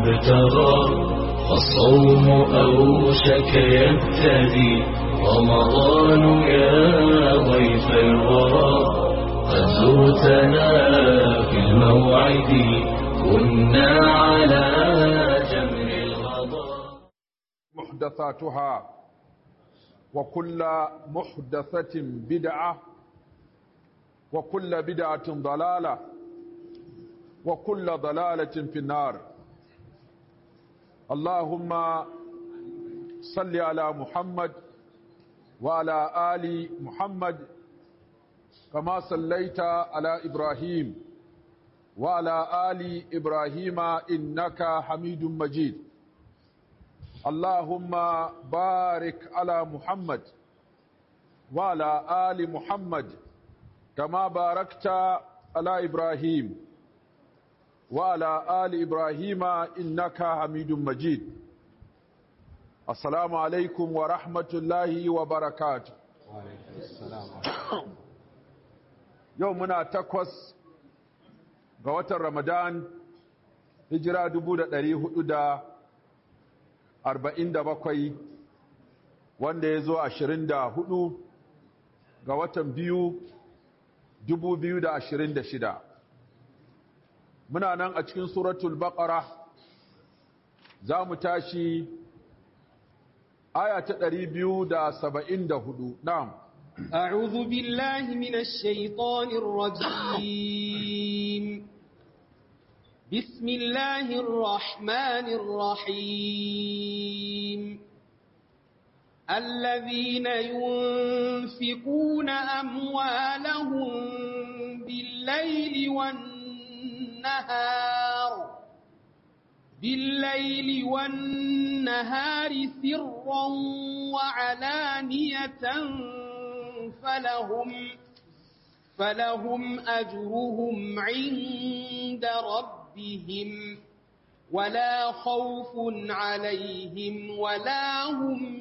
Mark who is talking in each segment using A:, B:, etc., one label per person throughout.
A: مبتغى الصوم أوشك يبتدي رمضان يا ضيف الورى قد زرتنا في الموعد كنا على جمر الغضا
B: محدثاتها وكل محدثة بدعة وكل بدعة ضلالة وكل ضلالة في النار اللهم صل على محمد وعلى آل محمد كما صليت على إبراهيم وعلى آل إبراهيم إنك حميد مجيد اللهم بارك على محمد وعلى آل محمد كما باركت على إبراهيم وعلى آل إبراهيم إنك حميد مجيد السلام عليكم ورحمة الله وبركاته يومنا تقوس قوة رمضان هجرة دبودة دريه دا arba'in da bakwai wanda ya zo ashirin da hudu ga watan biyu dubu biyu da ashirin da shida muna nan a cikin suratul baqara za mu tashi aya ta ɗari biyu da saba'in da hudu na'am
C: أعوذ بالله من الشيطان الرجيم بسم الله الرحمن الرحيم الذين ينفقون أموالهم بالليل والنهار بالليل والنهار سرا وعلانية فلهم فلهم أجرهم عند ربهم ربهم ولا خوف عليهم ولا هم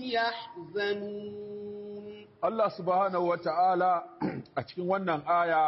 C: يحزنون
B: Allah subhanahu wa ta'ala a cikin wannan aya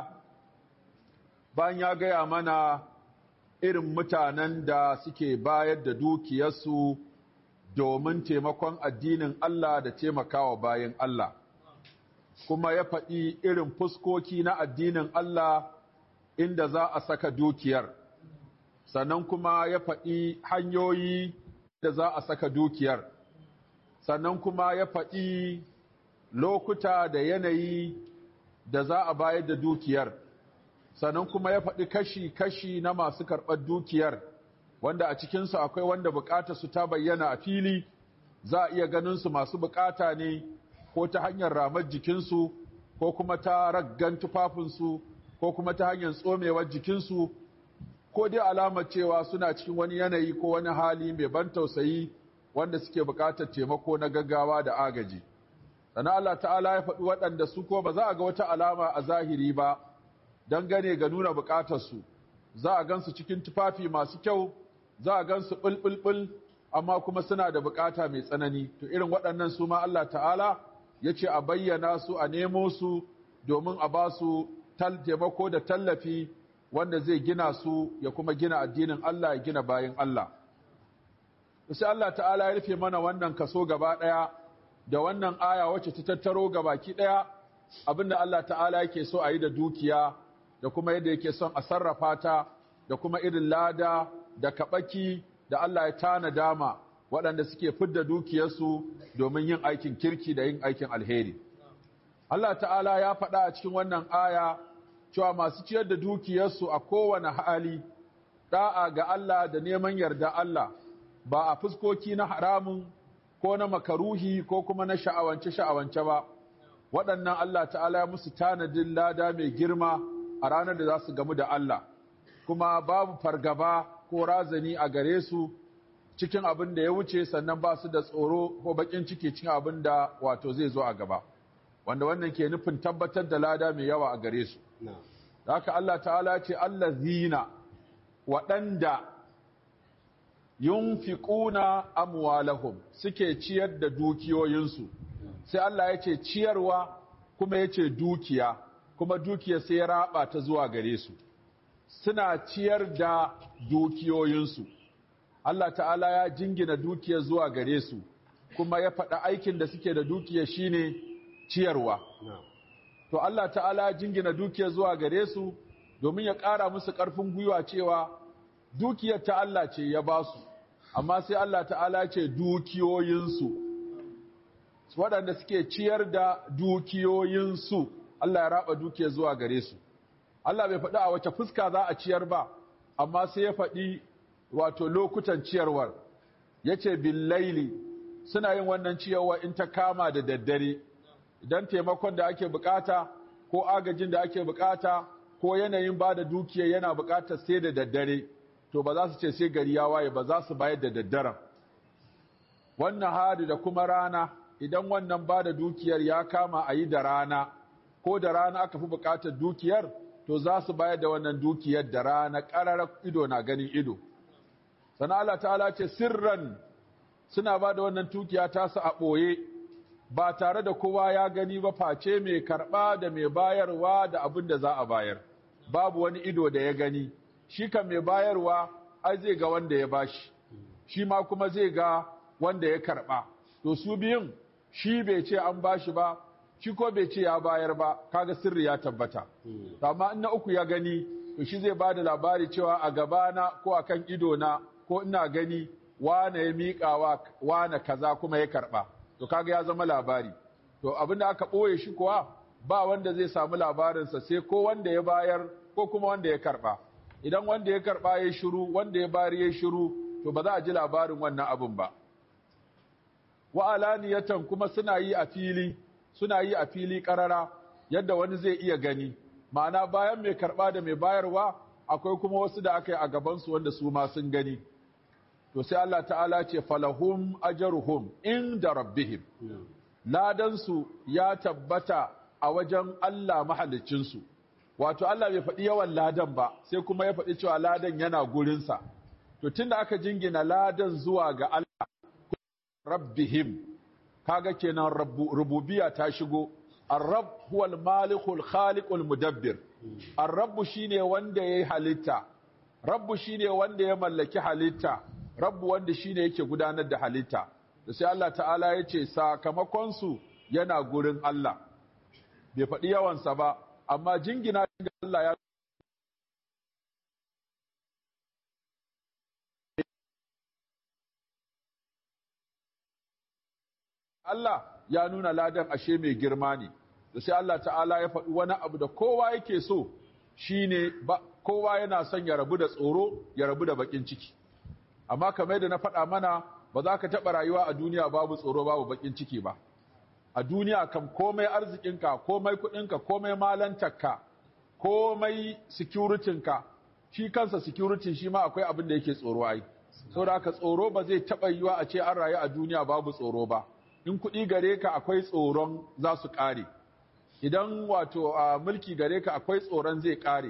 B: bayan ya gaya mana irin mutanen da suke bayar da dukiyarsu domin taimakon addinin Allah da taimakawa bayan Allah, kuma ya faɗi irin fuskoki na addinin Allah inda za a saka dukiyar. sannan kuma ya faɗi hanyoyi da za a saka dukiyar sannan kuma ya faɗi lokuta da yanayi da za a bayar da dukiyar sannan kuma ya faɗi kashi-kashi na masu karɓar dukiyar wanda a cikinsu akwai wanda bukata su ta bayyana a fili za a iya ganin su masu bukata ne ko ta hanyar ramar jikinsu ko kuma ta raggan tufafinsu ko kuma ta hanyar tsomewar jikinsu ko dai alamar cewa suna cikin wani yanayi ko wani hali mai ban tausayi wanda suke buƙatar taimako na gaggawa da agaji. Sannan Allah ta'ala ya faɗi waɗanda su ko ba za a ga wata alama a zahiri ba don gane ga nuna buƙatarsu. Za a gansu cikin tufafi masu kyau, za a gansu ɓulɓulɓul, amma kuma suna da buƙata mai tsanani. To irin waɗannan su ma Allah ta'ala ya ce a bayyana su a nemo su domin a ba su taimako da tallafi wanda zai gina su ya kuma gina addinin Allah ya gina bayan Allah. Sai Allah ta'ala ya rufe mana wannan kaso gaba ɗaya da wannan aya wacce ta tattaro gabaki ɗaya abinda Allah ta'ala yake so a yi da dukiya da kuma yadda yake son a sarrafa ta da kuma irin lada da kaɓaki da Allah ya tana dama waɗanda suke fidda dukiyarsu domin yin aikin kirki da yin aikin alheri. Allah ta'ala ya faɗa a cikin wannan aya cewa masu ciyar da dukiyarsu a kowane hali da'a ga Allah da neman yarda Allah ba a fuskoki na haramun ko na makaruhi ko kuma na sha'awance-sha'awance ba waɗannan Allah ta'ala ya musu tanadin lada mai girma a ranar da za su gamu da Allah kuma babu fargaba ko razani a gare su cikin abin da ya wuce sannan ba su da tsoro ko bakin ciki cikin abin da wato zai zo a gaba wanda wannan ke nufin tabbatar da lada mai yawa a gare su haka Allah ta'ala ce Allah zina waɗanda yunfiquna amwalahum suke ciyar da dukiyoyinsu sai Allah ya ce ciyarwa kuma ya ce dukiya kuma dukiya sai ya raba ta zuwa gare su suna ciyar da dukiyoyinsu Allah ta'ala ya jingina dukiyar zuwa gare su kuma ya faɗa aikin da suke da dukiya shine ciyarwa to Allah ta'ala ya jingina dukiyar zuwa gare su domin ya ƙara musu ƙarfin gwiwa cewa dukiyar ta Allah ce ya ba su amma sai Allah ta'ala ce dukiyoyinsu waɗanda suke ciyar da dukiyoyinsu Allah ya raba dukiyar zuwa gare su Allah bai faɗi a wace fuska za a ciyar ba amma sai ya faɗi wato lokutan ciyarwar yace billaili suna yin wannan ciyarwa in ta kama da daddare idan taimakon da ake bukata ko agajin da ake bukata ko yanayin ba da dukiya yana bukatar sai da daddare to ba za su ce sai gari ya waye ba za su bayar da daddaren wannan hari da kuma rana idan wannan ba da dukiyar ya kama a yi da rana ko da rana aka fi bukatar dukiyar to za su bayar da wannan dukiyar da rana ƙararar ido na ganin ido sana Allah ta'ala ce sirran suna ba da wannan dukiya tasu a ɓoye ba tare da kowa ya gani ba face mai karɓa da mai bayarwa da abin da za a bayar babu wani ido da ya gani shi kan mai bayarwa ai zai ga wanda ya bashi shi ma kuma zai ga wanda ya karɓa to su biyun shi bai ce an bashi ba shi ko bai ce ya bayar ba kaga sirri ya tabbata amma in na uku ya gani to shi zai ba da labari cewa a gabana ko a kan idona ko ina gani wane ya miƙa wane kaza kuma ya karɓa to kaga ya zama labari to abin da aka ɓoye shi kuwa ba wanda zai samu labarinsa sai ko wanda ya bayar ko kuma wanda ya karɓa idan wanda ya karɓa ya shiru wanda ya bayar ya shiru to ba za a ji labarin wannan abin ba wa alaniyatan kuma suna yi a fili suna yi a fili karara yadda wani zai iya gani ma'ana bayan mai karɓa da mai bayarwa akwai kuma wasu da aka yi a gabansu wanda su ma sun gani to sai Allah ta'ala ce falahum ajruhum inda rabbihim ladansu ya tabbata a wajen Allah mahaliccinsu wato Allah bai faɗi yawan ladan ba sai kuma ya faɗi cewa ladan yana gurinsa to tunda aka jingina ladan zuwa ga Allah rabbihim kaga kenan rububiyya ta shigo ar-rabb huwa al-malikul khaliqul mudabbir ar-rabb shine wanda yayi halitta rabbu shine wanda ya mallaki halitta rabbu wanda shine yake gudanar da halitta da sai Allah ta'ala ya ce sakamakonsu yana gurin Allah bai faɗi yawansa ba amma jingina ga Allah ya Allah ya nuna ladan ashe mai girma ne da sai Allah ta'ala ya faɗi wani abu da kowa yake so shine ba kowa yana son ya rabu da tsoro ya rabu da bakin ciki amma kamar da na faɗa mana ba za ka taɓa rayuwa a duniya babu tsoro babu bakin ciki ba a duniya kam komai arzikinka komai kuɗinka komai malantarka komai securitinka shi kansa security shi ma akwai abin da yake tsoro ai saboda haka tsoro ba zai taɓa yiwa a ce an rayu a duniya babu tsoro ba in kuɗi gare ka akwai tsoron za su ƙare idan wato a mulki gare ka akwai tsoron zai ƙare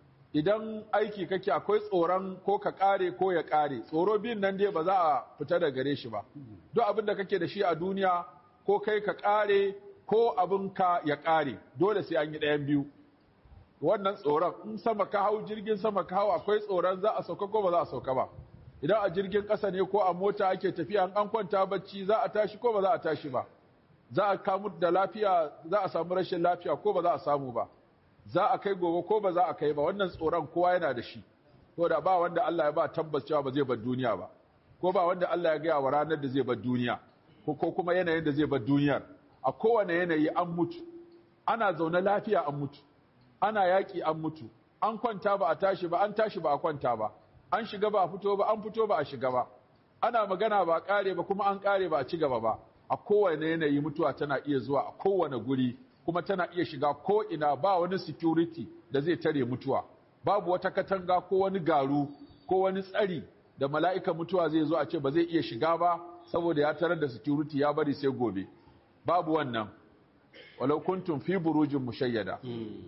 B: idan aiki kake akwai tsoron ko ka ƙare ko ya ƙare tsoro biyun nan dai ba za a fita da gare shi ba duk abin da kake da shi a duniya ko kai ka ƙare ko abin ka ya ƙare dole sai an yi ɗayan biyu wannan tsoron in sama ka hau jirgin sama ka hau akwai tsoron za a sauka ko ba za a sauka ba idan a jirgin ƙasa ne ko a mota ake tafiya an kwanta bacci za a tashi ko ba za a tashi ba za a kamu da lafiya za a samu rashin lafiya ko ba za a samu ba za a kai gobe ko ba za a kai ba wannan tsoron kowa yana da shi ko da ba wanda Allah ya ba tabbas cewa ba zai bar duniya ba ko ba wanda Allah ya gaya wa ranar da zai bar duniya ko ko kuma yanayin da zai bar duniyar a kowane yanayi an mutu ana zaune lafiya an mutu ana yaƙi an mutu an kwanta ba a tashi ba an tashi ba a kwanta ba an shiga ba a fito ba an fito ba a shiga ba ana magana ba a ƙare ba kuma an ƙare ba a ci gaba ba a kowane yanayi mutuwa tana iya zuwa a kowane guri kuma tana iya shiga ko ina ba wani security da zai tare mutuwa babu wata katanga ko wani garu ko wani tsari da mala'ika mutuwa zai zo a ce ba zai iya shiga ba saboda ya tarar da security ya bari sai gobe babu wannan walau kuntum fi burujin mushayyada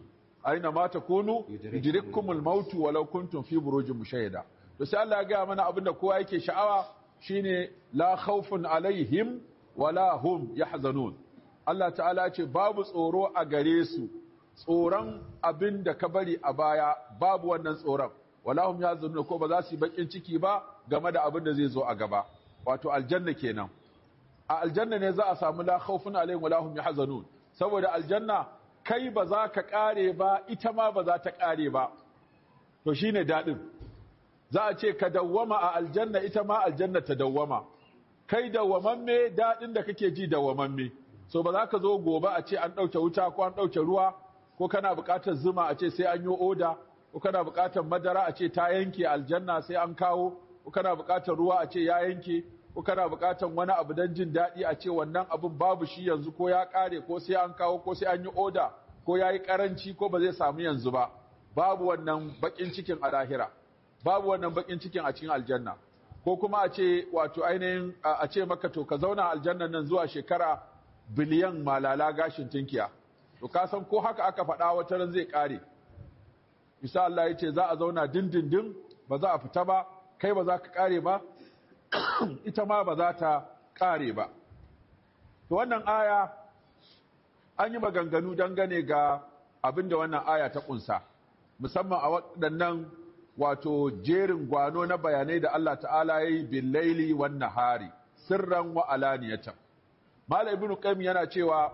B: aina ma takunu yudrikkumul mautu walau kuntum fi burujin mushayyada to sai Allah ya ga mana abinda kowa yake sha'awa shine la khawfun alaihim wala hum yahzanun Allah ta'ala ce babu tsoro a gare su tsoron abin da ka bari a baya babu wannan tsoron wala hum yazunun ko ba za su yi bakin ciki ba game da abin da zai zo a gaba wato aljanna kenan a aljanna ne za a samu la khawfun alaihim wala hum yahzanun saboda aljanna kai ba za ka kare ba ita ma ba za ta kare ba to shine dadin za a ce ka dawwama a aljanna ita ma aljanna ta dawwama kai dawwamamme dadin da kake ji dawwamamme so ba za ka zo gobe a ce an ɗauke wuta ko an ɗauke ruwa ko kana buƙatar zuma a ce sai an yi oda ko kana buƙatar madara a ce ta yanke aljanna sai an kawo ko kana buƙatar ruwa a ce ya yanke ko kana buƙatar wani abu don jin daɗi a ce wannan abin babu shi yanzu ko ya ƙare ko sai an kawo ko sai an yi oda ko ya yi ƙaranci ko ba zai samu yanzu ba babu wannan baƙin cikin a lahira babu wannan baƙin cikin a cikin aljanna ko kuma a ce wato ainihin a ce maka to ka zauna aljannan nan zuwa shekara biliyan malala gashin tinkiya to ka san ko haka aka faɗa wata ran zai ƙare bisa Allah ya ce za a zauna dindindin ba za a fita ba kai ba za ka ƙare ba ita ma ba za ta ƙare ba to wannan aya an yi maganganu dangane ga abin da wannan aya ta ƙunsa musamman a waɗannan wato jerin gwano na bayanai da Allah ta'ala ya yi billaili wan nahari sirran wa alaniyatan Malam Ibn Qayyim yana cewa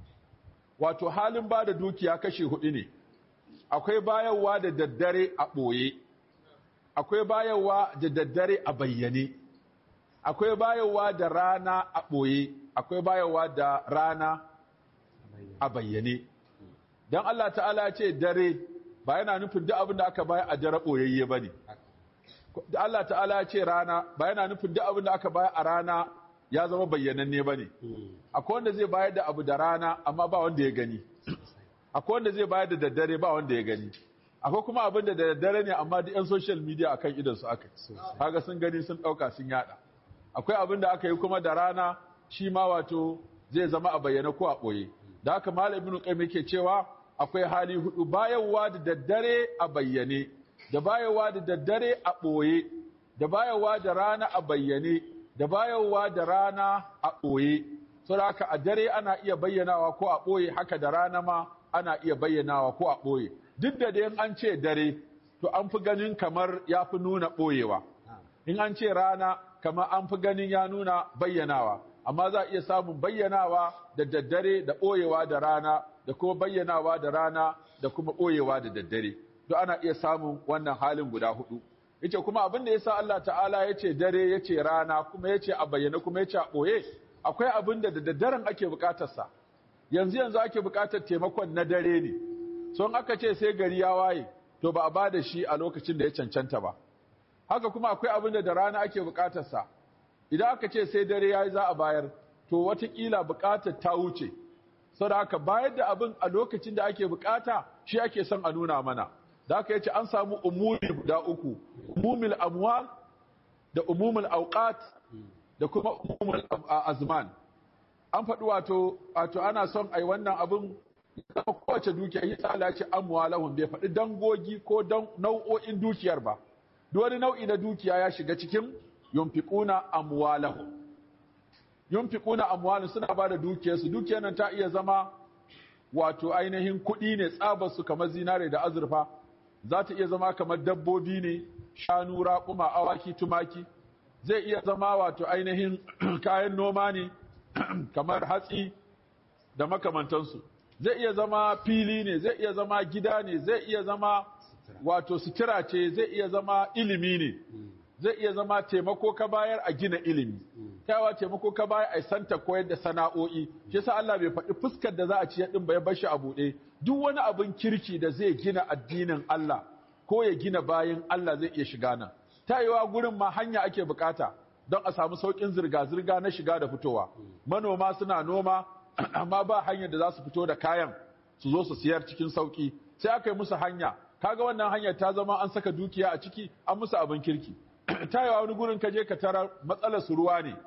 B: wato halin ba da dukiya kashi hudu ne. Akwai bayarwa da daddare a ɓoye, akwai bayarwa da daddare a bayyane, akwai bayarwa da rana a ɓoye, akwai bayarwa da rana a bayyane. Don Allah ta'ala ce dare ba yana nufin duk abin da aka bayar a dare ɓoyayye ba ne. Da Allah ta'ala ce rana ba yana nufin duk abin da aka bayar a rana ya zama bayyananne ba ne. Akwai wanda zai bayar da abu da rana amma ba wanda ya gani. Akwai wanda zai bayar da daddare ba wanda ya gani. Akwai kuma abin da daddare ne amma duk 'yan social media akan idan su aka yi. Kaga sun gani sun ɗauka sun yada. Akwai abin da aka yi kuma da rana shi ma wato zai zama a bayyana ko a ɓoye. Da haka Malam Ibn Qayyim yake cewa akwai hali hudu bayarwa da daddare a bayyane, da bayarwa da daddare a ɓoye, da bayarwa da rana a bayyane, da bayarwa da rana a ɓoye saboda haka a dare ana iya bayyanawa ko a ɓoye haka da rana ma ana iya bayyanawa ko a ɓoye duk da dai an ce dare to an fi ganin kamar ya fi nuna ɓoyewa in an ce rana kamar an fi ganin ya nuna bayyanawa amma za a iya samun bayyanawa da daddare da ɓoyewa da rana da kuma bayyanawa da rana da kuma ɓoyewa da daddare to ana iya samun wannan halin guda hudu yace kuma abin da yasa Allah ta'ala yace dare yace rana kuma yace a bayyana kuma yace a boye akwai abin da da daddaren ake bukatar sa yanzu yanzu ake bukatar taimakon na dare ne so in aka ce sai gari ya waye to ba a bada shi a lokacin da ya cancanta ba haka kuma akwai abin da da rana ake bukatar sa idan aka ce sai dare yayi za a bayar to watakila bukatar ta wuce saboda haka bayar da abin a lokacin da ake bukata shi ake son a nuna mana da aka yace an samu umumi guda uku umumul amwal da umumul awqat da kuma umumul azman an faɗi wato wato ana son ai wannan abin kuma kowace dukiya yi ta Allah ce amwalahum bai faɗi dangogi ko dan nau'o'in dukiyar ba duk wani nau'i na dukiya ya shiga cikin yunfiquna amwalahum yunfiquna amwalahum suna bada dukiyarsu dukiyar nan ta iya zama wato ainihin kuɗi ne tsabar su kamar zinare da azurfa za ta iya zama kamar dabbobi ne shanu raƙuma awaki tumaki zai iya zama wato ainihin kayan noma ne kamar hatsi da makamantansu zai iya zama fili ne zai iya zama gida ne zai iya zama wato sutura ce zai iya zama ilimi ne zai iya zama taimako ka bayar a gina ilimi kyawa taimako ka bayar a santa koyar da sana'o'i shi sa Allah bai faɗi fuskar da za a ci din ba ya bashi a buɗe duk wani abin kirki da zai gina addinin Allah ko ya gina bayan Allah zai iya shiga nan tayewa gurin ma hanya ake bukata don a samu saukin zirga-zirga na shiga da fitowa manoma suna noma amma ba hanyar da za su fito da kayan su zo su siyar cikin sauki sai aka yi musu hanya kaga wannan hanyar ta zama an saka dukiya a ciki an musu abin kirki tayewa wani gurin ka je ka tara matsalar su ruwa ne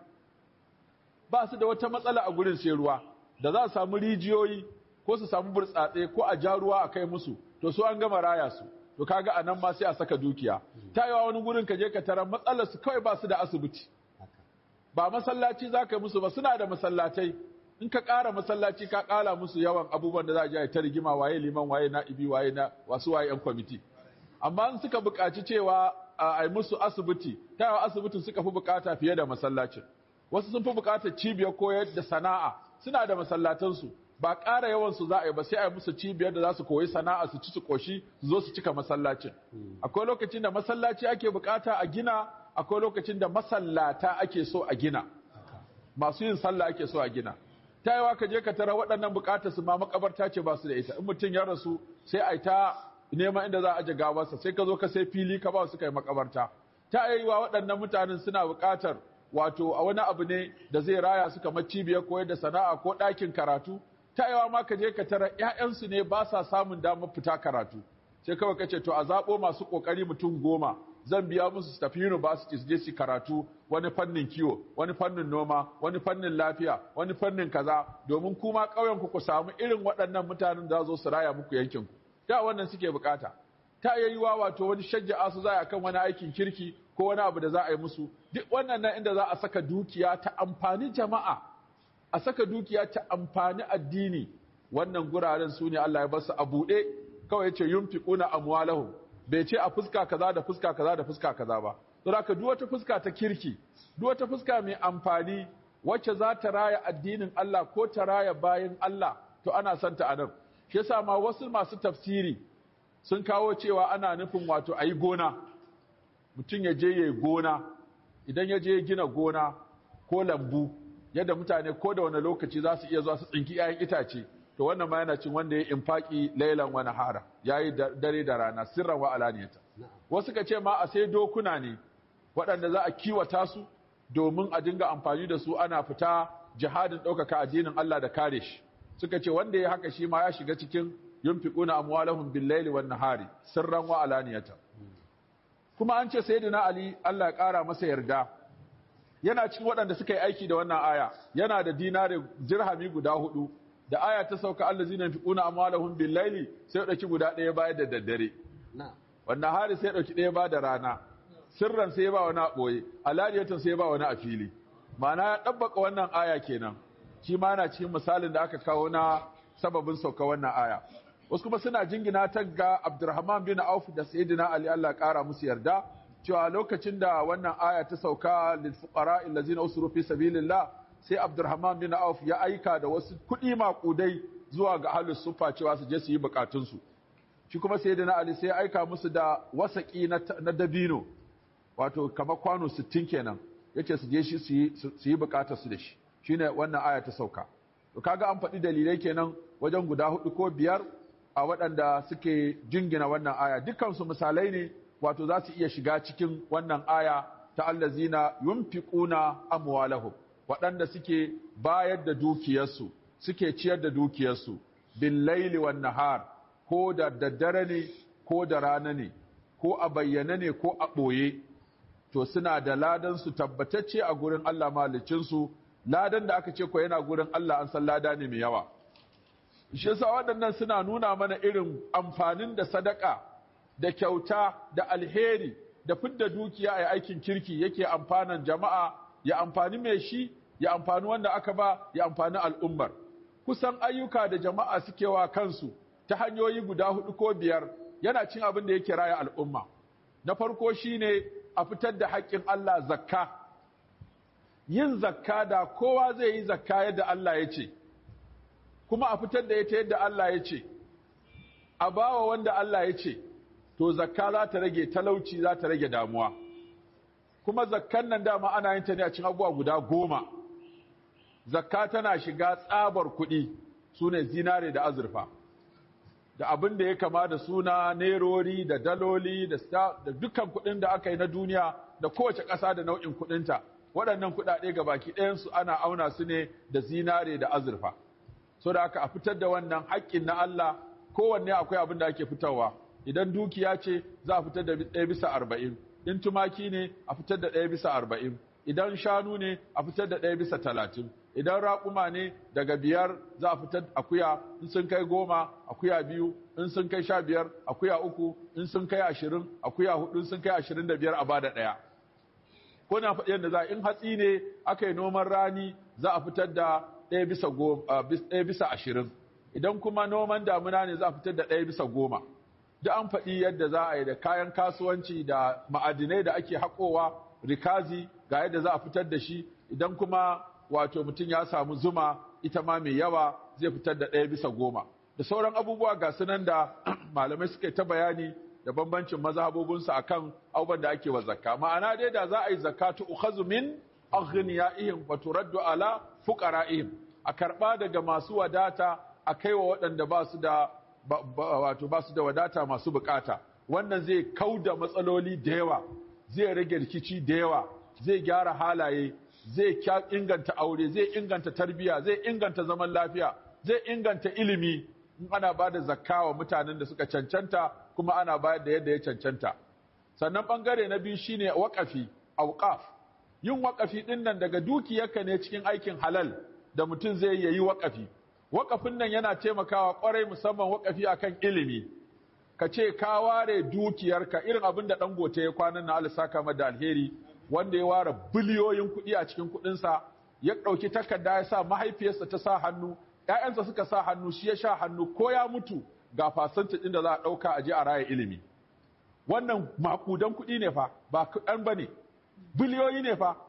B: ba su da wata matsala a gurin sai ruwa da za su samu rijiyoyi ko su samu burtsatse ko a ja ruwa a kai musu to su an gama raya su to kaga anan ma sai a saka dukiya tayewa wani gurin ka je ka tara matsalar su kawai ba su da asibiti ba masallaci za ka yi musu ba suna da masallatai in ka ƙara masallaci ka ƙara musu yawan abubuwan da za a je ta rigima waye liman waye na'ibi waye na wasu waye yan kwamiti amma in suka buƙaci cewa a yi musu asibiti ta yawa asibitin suka fi buƙata fiye da masallacin wasu sun fi buƙatar cibiyar koyar da sana'a suna da masallatansu ba ƙara yawan su za a yi ba sai a yi musu cibiyar da za su koyi sana'a su ci su koshi su zo su cika masallacin akwai lokacin da masallaci ake buƙata a gina akwai lokacin da masallata ake so a gina masu yin sallah ake so a gina ta yawa ka je ka tara waɗannan buƙatar su ma makabarta ce ba su da ita in mutum ya rasu sai a yi ta neman inda za a aje gawarsa sai ka zo ka sai fili ka ba su kai makabarta ta yiwa waɗannan mutanen suna buƙatar wato a wani abu ne da zai raya su kamar cibiyar koyar da sana'a ko ɗakin karatu ta yawa ma ka je ka tara ƴaƴansu ne ba sa samun damar fita karatu sai kawai ka ce to a zaɓo masu ƙoƙari mutum goma zan biya musu su tafi university su je su karatu wani fannin kiwo wani fannin noma wani fannin lafiya wani fannin kaza domin kuma ƙauyen ku ku samu irin waɗannan mutanen da zo su raya muku yankin ku da wannan suke bukata ta iya yiwa wato wani shajja'a su za a kan wani aikin kirki ko wani abu da za a yi musu duk wannan nan inda za a saka dukiya ta amfani jama'a a saka dukiya ta amfani addini wannan guraren su ne Allah ya bar su a buɗe kawai ya ce yunfiquna amwalahum bai ce a fuska kaza da fuska kaza da fuska kaza ba don haka duk wata fuska ta kirki duk wata fuska mai amfani wacce za ta raya addinin Allah ko ta raya bayan Allah to ana son ta anan shi yasa ma wasu masu tafsiri sun kawo cewa ana nufin wato ayi gona mutum ya je yayi gona idan ya je gina gona ko lambu yadda mutane ko da wani lokaci za su iya zuwa su tsinki 'ya'yan itace to wannan ma yana cin wanda ya infaki lailan wa nahara yayi dare da rana sirran wa alaniyata wasu ka ce ma a sai dokuna ne waɗanda za a kiwata su domin a dinga amfani da su ana fita jihadin ɗaukaka addinin Allah da kare shi suka ce wanda ya haka shi ma ya shiga cikin yunfiquna amwalahum bil-laili wan-nahari sirran wa alaniyata kuma an ce sayyidina Ali Allah ya ƙara masa yarda yana cikin waɗanda suka yi aiki da wannan aya yana da dinare dirhami guda hudu da aya ta sauka allazina yunfiquna amwalahum bil-laili sai ya dauki guda ɗaya bayar da daddare wannan hari sai ya dauki ɗaya ba da rana sirran sai ya ba wani a ɓoye alaniyatan sai ya ba wani a fili ma'ana ya ɗabbaka wannan aya kenan shi ma yana cikin misalin da aka kawo na sababin sauka wannan aya wasu kuma suna jingina ta ga Abdurrahman bin Auf da Sayyidina Ali Allah ƙara musu yarda cewa lokacin da wannan aya ta sauka lil fuqara allazina usru fi sabilillah sai Abdurrahman bin Auf ya aika da wasu kuɗi maƙudai zuwa ga ahlus sufa cewa su je su yi bukatun su shi kuma Sayyidina Ali sai ya aika musu da wasaki na dabino wato kamar kwano 60 kenan yace su je shi su yi bukatar su da shi shine wannan aya ta sauka to kaga an faɗi dalilai kenan wajen guda hudu ko biyar a waɗanda suke jingina wannan aya dukansu misalai ne wato za su iya shiga cikin wannan aya ta allazina yunfiquna amwalahum waɗanda suke bayar da dukiyarsu suke ciyar da dukiyarsu bil laili wan nahar ko da daddare ne ko da rana ne ko a bayyane ne ko a ɓoye to suna da ladan su tabbatacce a gurin Allah malicinsu ladan da aka ce ko yana gurin Allah an san lada ne mai yawa shi yasa waɗannan suna nuna mana irin amfanin da sadaka da kyauta da alheri da fidda dukiya a aikin kirki yake amfanan jama'a ya amfani mai shi ya amfani wanda aka ba ya amfani al'ummar kusan ayyuka da jama'a suke wa kansu ta hanyoyi guda hudu ko biyar yana cin abin da yake raya al'umma na farko shine a fitar da haƙƙin Allah zakka yin zakka da kowa zai yi zakka yadda Allah ya ce kuma a fitar da ita yadda Allah ya ce a bawa wanda Allah ya ce to zakka za ta rage talauci za ta rage damuwa kuma zakkan nan dama ana yin ta ne a cikin abubuwa guda goma zakka tana shiga tsabar kuɗi su ne zinare da azurfa da abin da ya kama da suna nerori da daloli da dukkan kuɗin da aka yi na duniya da kowace ƙasa da nau'in kuɗinta waɗannan kuɗaɗe ga baki ɗayansu ana auna su ne da zinare da azurfa so da aka a fitar da wannan haƙƙin na Allah kowanne akwai abin da ake fitarwa idan dukiya ce za a fitar da ɗaya bisa arba'in in tumaki ne a fitar da ɗaya bisa arba'in idan shanu ne a fitar da ɗaya bisa talatin idan raƙuma ne daga biyar za a fitar akuya in sun kai goma akuya biyu in sun kai sha biyar akuya uku in sun kai ashirin akuya hudu in sun kai ashirin da biyar a bada ɗaya ko na faɗi yadda za in hatsi ne aka yi noman rani za a fitar da ɗaya bisa ɗaya bisa ashirin idan kuma noman damuna ne za a fitar da ɗaya bisa goma da an faɗi yadda za a yi da kayan kasuwanci da ma'adinai da ake haƙowa rikazi ga yadda za a fitar da shi idan kuma wato mutum ya samu zuma ita ma mai yawa zai fitar da ɗaya bisa goma da sauran abubuwa ga sunan da malamai suka ta bayani da bambancin mazhabobinsu akan abubuwan da ake wa zakka ma'ana dai da za a yi zakatu ukhazu min aghniyaihim wa turaddu ala fuqara'ihim a karba daga masu wadata a kaiwa waɗanda ba su da wato ba su da wadata masu bukata wannan zai kauda matsaloli da yawa zai rage rikici da yawa zai gyara halaye zai inganta aure zai inganta tarbiyya zai inganta zaman lafiya zai inganta ilimi in ana ba da zakka wa mutanen da suka cancanta kuma ana bayar da yadda ya cancanta sannan bangare na biyu shine waƙafi auqaf yin waƙafi din nan daga dukiyarka ne cikin aikin halal da mutum zai yi waƙafi waƙafin nan yana taimakawa ƙwarai musamman waƙafi akan ilimi ka ce ka ware dukiyarka irin abin da dangote ya kwanan na alisaka da alheri wanda ya ware biliyoyin kuɗi a cikin kuɗinsa ya ɗauki takarda ya sa mahaifiyarsa ta sa hannu ‘ya'yansa suka sa hannu shi ya sha hannu ko ya mutu ga fasanta ɗin da za a ɗauka a je a raya ilimi wannan maƙudan kuɗi ne fa ba kuɗan ba ne biliyoyi ne fa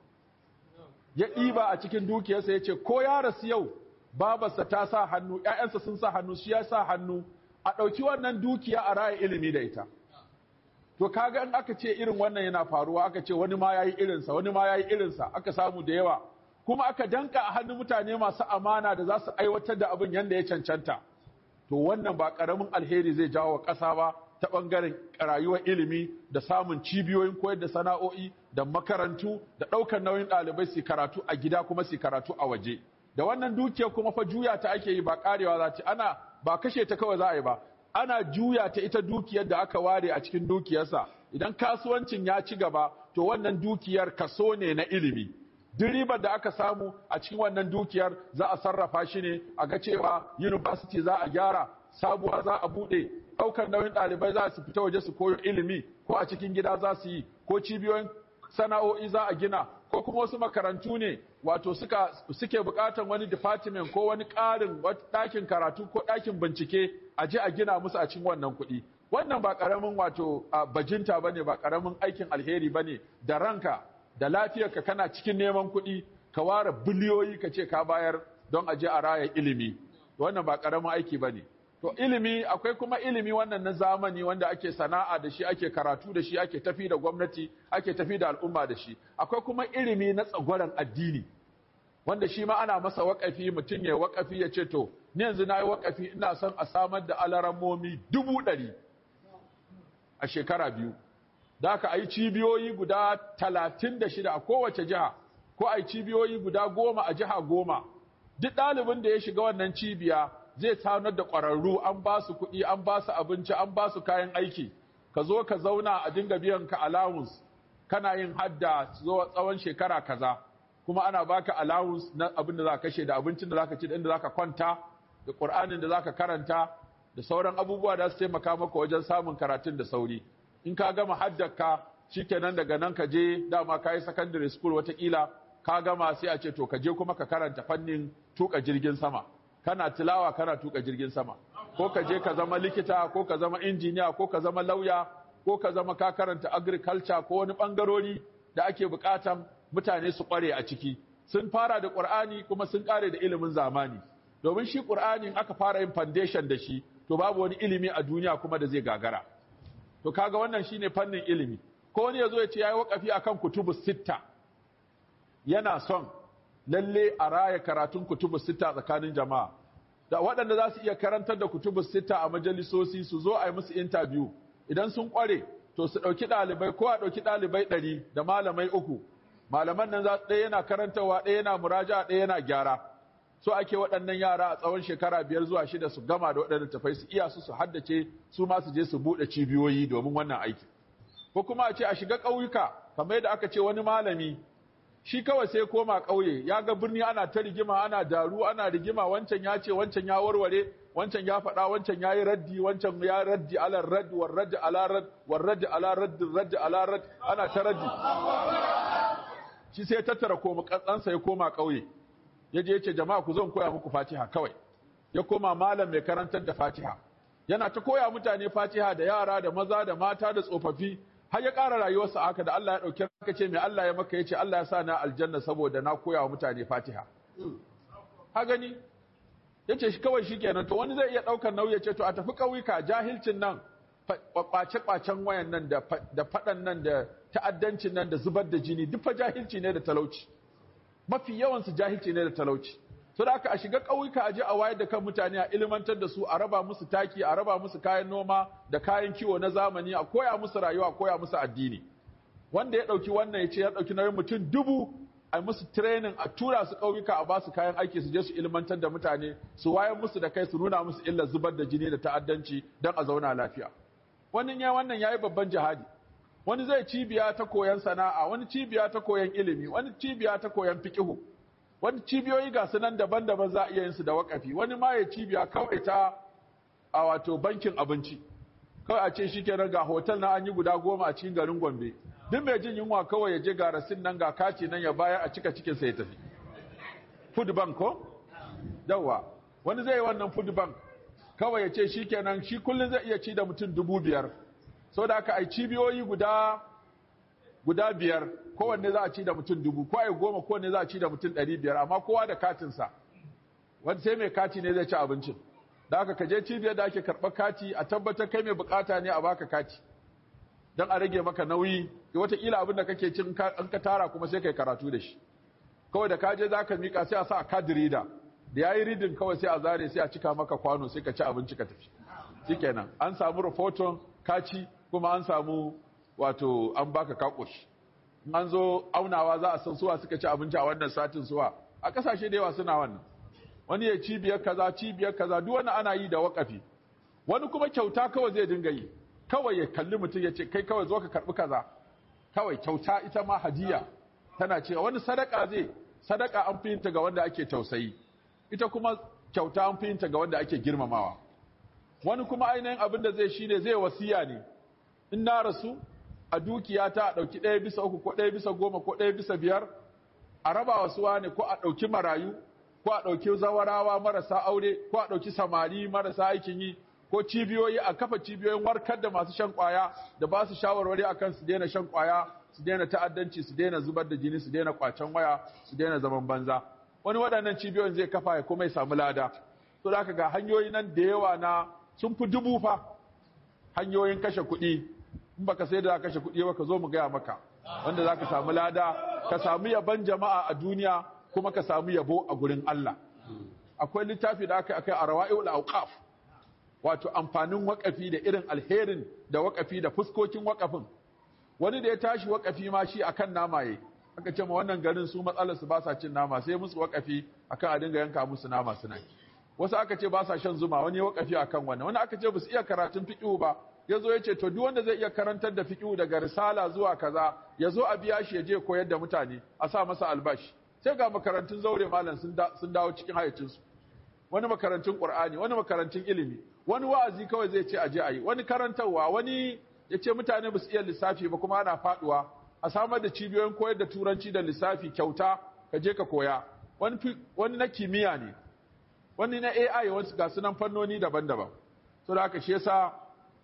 B: ya ɗiba a cikin dukiyarsa ya ce ko ya rasu yau babarsa ta sa hannu ‘ya'yansa sun sa hannu shi ya sa hannu a ɗauki wannan dukiya a raya ilimi da ita to kaga in aka ce irin wannan yana faruwa aka ce wani ma yayi irinsa wani ma yayi irinsa aka samu da yawa kuma aka danka a hannun mutane masu amana da za su aiwatar da abin yadda ya cancanta to wannan ba karamin alheri zai jawo wa ƙasa ba ta ɓangaren rayuwar ilimi da samun cibiyoyin koyar da sana'o'i da makarantu da ɗaukar nauyin ɗalibai su karatu a gida kuma su karatu a waje da wannan dukiyar kuma fa juya ta ake yi ba karewa za ta ana ba kashe ta kawai za a yi ba ana juya ta ita dukiyar da aka ware a cikin dukiyarsa idan kasuwancin ya ci gaba to wannan dukiyar kaso ne na ilimi duk ribar da aka samu a cikin wannan dukiyar za a sarrafa shi ne a ga cewa university za a gyara sabuwa za a bude ɗaukar nauyin ɗalibai za su fita waje su koyo ilimi ko a cikin gida za su yi ko cibiyoyin sana'o'i za a gina ko kuma wasu makarantu ne wato suka suke buƙatar wani department ko wani ƙarin ɗakin karatu ko ɗakin bincike a je a gina musu a cikin wannan kuɗi wannan ba ƙaramin wato bajinta bane ba ƙaramin aikin alheri bane da ranka da lafiyarka kana cikin neman kuɗi ka ware biliyoyi ka ce ka bayar don a je a raya ilimi wannan ba ƙaramin aiki bane to ilimi akwai kuma ilimi wannan na zamani wanda ake sana'a da shi ake karatu da shi ake tafi da gwamnati ake tafi da al'umma da shi akwai kuma ilimi na tsagwaron addini wanda shi ma ana masa waƙafi mutum ya waƙafi ya ce to ni yanzu na yi waƙafi ina son a samar da alarammomi dubu ɗari a shekara biyu da aka yi cibiyoyi guda talatin da shida a kowace jiha ko a yi cibiyoyi guda goma a jiha goma duk ɗalibin da ya shiga wannan cibiya zai tanar da ƙwararru an ba su kuɗi an ba su abinci an ba su kayan aiki ka zo ka zauna a dinga biyan ka allowance kana yin hadda zuwa tsawon shekara kaza kuma ana baka allowance na abin da za ka kashe da abincin da za ka ci da inda za ka kwanta da ƙur'anin da za ka karanta da sauran abubuwa da su taimaka maka wajen samun karatun da sauri in ka gama haddaka shikenan daga nan ka je dama ka yi secondary school watakila ka gama sai a ce to ka je kuma ka karanta fannin tuka jirgin sama kana tilawa kana tuka jirgin sama ko ka je ka zama likita ko ka zama injiniya ko ka zama lauya ko ka zama ka karanta agriculture ko wani bangarori da ake bukatan mutane su kware a ciki sun fara da qur'ani kuma sun kare da ilimin zamani domin shi qur'ani aka fara yin foundation da shi to babu wani ilimi a duniya kuma da zai gagara to kaga wannan shine fannin ilimi ko wani yazo ya ce yayi wakafi akan kutubus sitta yana son lalle a raya karatun kutubus sitta tsakanin jama'a da waɗanda za su iya karantar da kutubus sitta a majalisosi su zo a yi musu interview idan sun ƙware to su ɗauki ɗalibai ko a ɗauki ɗalibai ɗari da malamai uku malaman nan za ɗaya yana karantarwa ɗaya yana muraja ɗaya yana gyara so ake waɗannan yara a tsawon shekara biyar zuwa shida su gama da waɗannan tafai su iya su su haddace su ma su je su buɗe cibiyoyi domin wannan aiki ko kuma a ce a shiga ƙauyuka kamar yadda aka ce wani malami shi kawai sai koma ƙauye ya ga birni ana ta rigima ana daru ana rigima wancan ya ce wancan ya warware wancan ya faɗa wancan ya yi raddi wancan ya raddi ala radd war radd ala radd war radd ala radd radd ala radd ana ta raddi shi sai tattara koma katsansa ya koma ƙauye ya je ya ce jama'a ku zo koya muku fatiha kawai ya koma malam mai karantar da fatiha yana ta koya mutane fatiha da yara da maza da mata da tsofaffi har ya ƙara rayuwarsa haka da Allah ya ɗauki ka ce mai Allah ya maka ya ce Allah ya sa na aljanna saboda na koya wa mutane fatiha ha gani ya ce shi kawai shi kenan to wani zai iya ɗaukar nauyi ya ce to a tafi ƙauyuka jahilcin nan ƙwace-ƙwacen wayan nan da faɗan nan da ta'addancin nan da zubar da jini duk fa jahilci ne da talauci mafi yawansu jahilci ne da talauci so da aka a shiga ƙauyuka a je a wayar da kan mutane a ilmantar da su a raba musu taki a raba musu kayan noma da kayan kiwo na zamani a koya musu rayuwa a koya musu addini wanda ya ɗauki wannan ya ce ya ɗauki nauyin mutum dubu a musu training a tura su ƙauyuka a basu kayan aiki su je su ilmantar da mutane su wayar musu da kai su nuna musu illar zubar da jini da ta'addanci don a zauna lafiya wani ya wannan yayi babban jihadi wani zai cibiya ta koyan sana'a wani cibiya ta koyan ilimi wani cibiya ta koyan fiqihu wani cibiyoyi ga su nan daban-daban za a iya yin su da wakafi wani ma ya cibiya kawai ta a wato bankin abinci kawai a ce shikenan ga hotel na an yi guda goma a cikin garin Gombe duk mai jin yunwa kawai ya je ga rasin nan ga kaci nan ya bayar a cika cikin sa ya tafi food bank ko yawa wani zai yi wannan food bank kawai ya ce shikenan shi kullum zai iya ci da mutum dubu biyar sau da aka ai cibiyoyi guda guda biyar kowanne za a ci da mutum dubu ko ai goma kowanne za a ci da mutum ɗari biyar amma kowa da katinsa wani sai mai kati ne zai ci abincin da aka kaje cibiyar da ake karɓar kati a tabbatar kai mai bukata ne a baka kati don a rage maka nauyi wataƙila abin da kake cin an ka tara kuma sai kai karatu da shi kawai da kaje za ka miƙa sai a sa a card reader da ya yi ridin kawai sai a zare sai a cika maka kwano sai ka ci abinci ka tafi shikenan an samu rahoton kaci kuma an samu wato an baka kakoshi in an zo aunawa za a san suwa suka ci abinci a wannan satin suwa a kasashe da yawa suna wannan wani ya cibiyar kaza cibiyar kaza duk wani ana yi da wakafi wani kuma kyauta kawai zai dinga yi kawai ya kalli mutum ya ce kai kawai zo ka karbi kaza kawai kyauta ita ma hadiya tana cewa wani sadaka zai sadaka an fi yinta ga wanda ake tausayi ita kuma kyauta an fi yinta ga wanda ake girmamawa wani kuma ainihin abin da zai shine zai wasiya ne in na rasu a dukiya ta a ɗauki ɗaya bisa uku ko ɗaya bisa goma ko ɗaya bisa biyar a raba wasu ne ko a ɗauki marayu ko a ɗauki zawarawa marasa aure ko a ɗauki samari marasa aikin yi ko cibiyoyi a kafa cibiyoyin warkar da masu shan kwaya da ba su shawarwari akan su daina shan kwaya su daina ta'addanci su daina zubar da jini su daina kwacen waya su daina zaman banza wani waɗannan cibiyoyin zai kafa ya kuma ya samu lada to da ga hanyoyi nan da yawa na sun fi dubu fa hanyoyin kashe kuɗi in baka sai da kashe kuɗi ba ka zo mu gaya maka wanda za ka samu lada ka samu yaban jama'a a duniya kuma ka samu yabo a gurin Allah akwai littafi da aka akai a rawa'iul awqaf wato amfanin wakafi da irin alherin da wakafi da fuskokin wakafin wani da ya tashi wakafi ma shi akan nama yayi aka ce ma wannan garin su matsalar su ba sa cin nama sai musu wakafi akan a dinga yanka musu nama suna wasu aka ce ba sa shan zuma wani ya wakafi akan wannan wani aka ce ba su iya karatun fiqh ba ya zo ya ce to duk wanda zai iya karantar da fiqh daga risala zuwa kaza ya zo a biya shi ya je koyar da mutane a sa masa albashi sai ga makarantun zaure malam sun dawo cikin hayacinsu wani makarantun qur'ani wani makarantun ilimi wani wa'azi kawai zai ce aje ayi wani karantarwa wani ya ce mutane ba su iya lissafi ba kuma ana faduwa a samar da cibiyoyin koyar da turanci da lissafi kyauta ka je ka koya wani wani na kimiyya ne wani na AI wasu ga sunan fannoni daban-daban so da haka shi yasa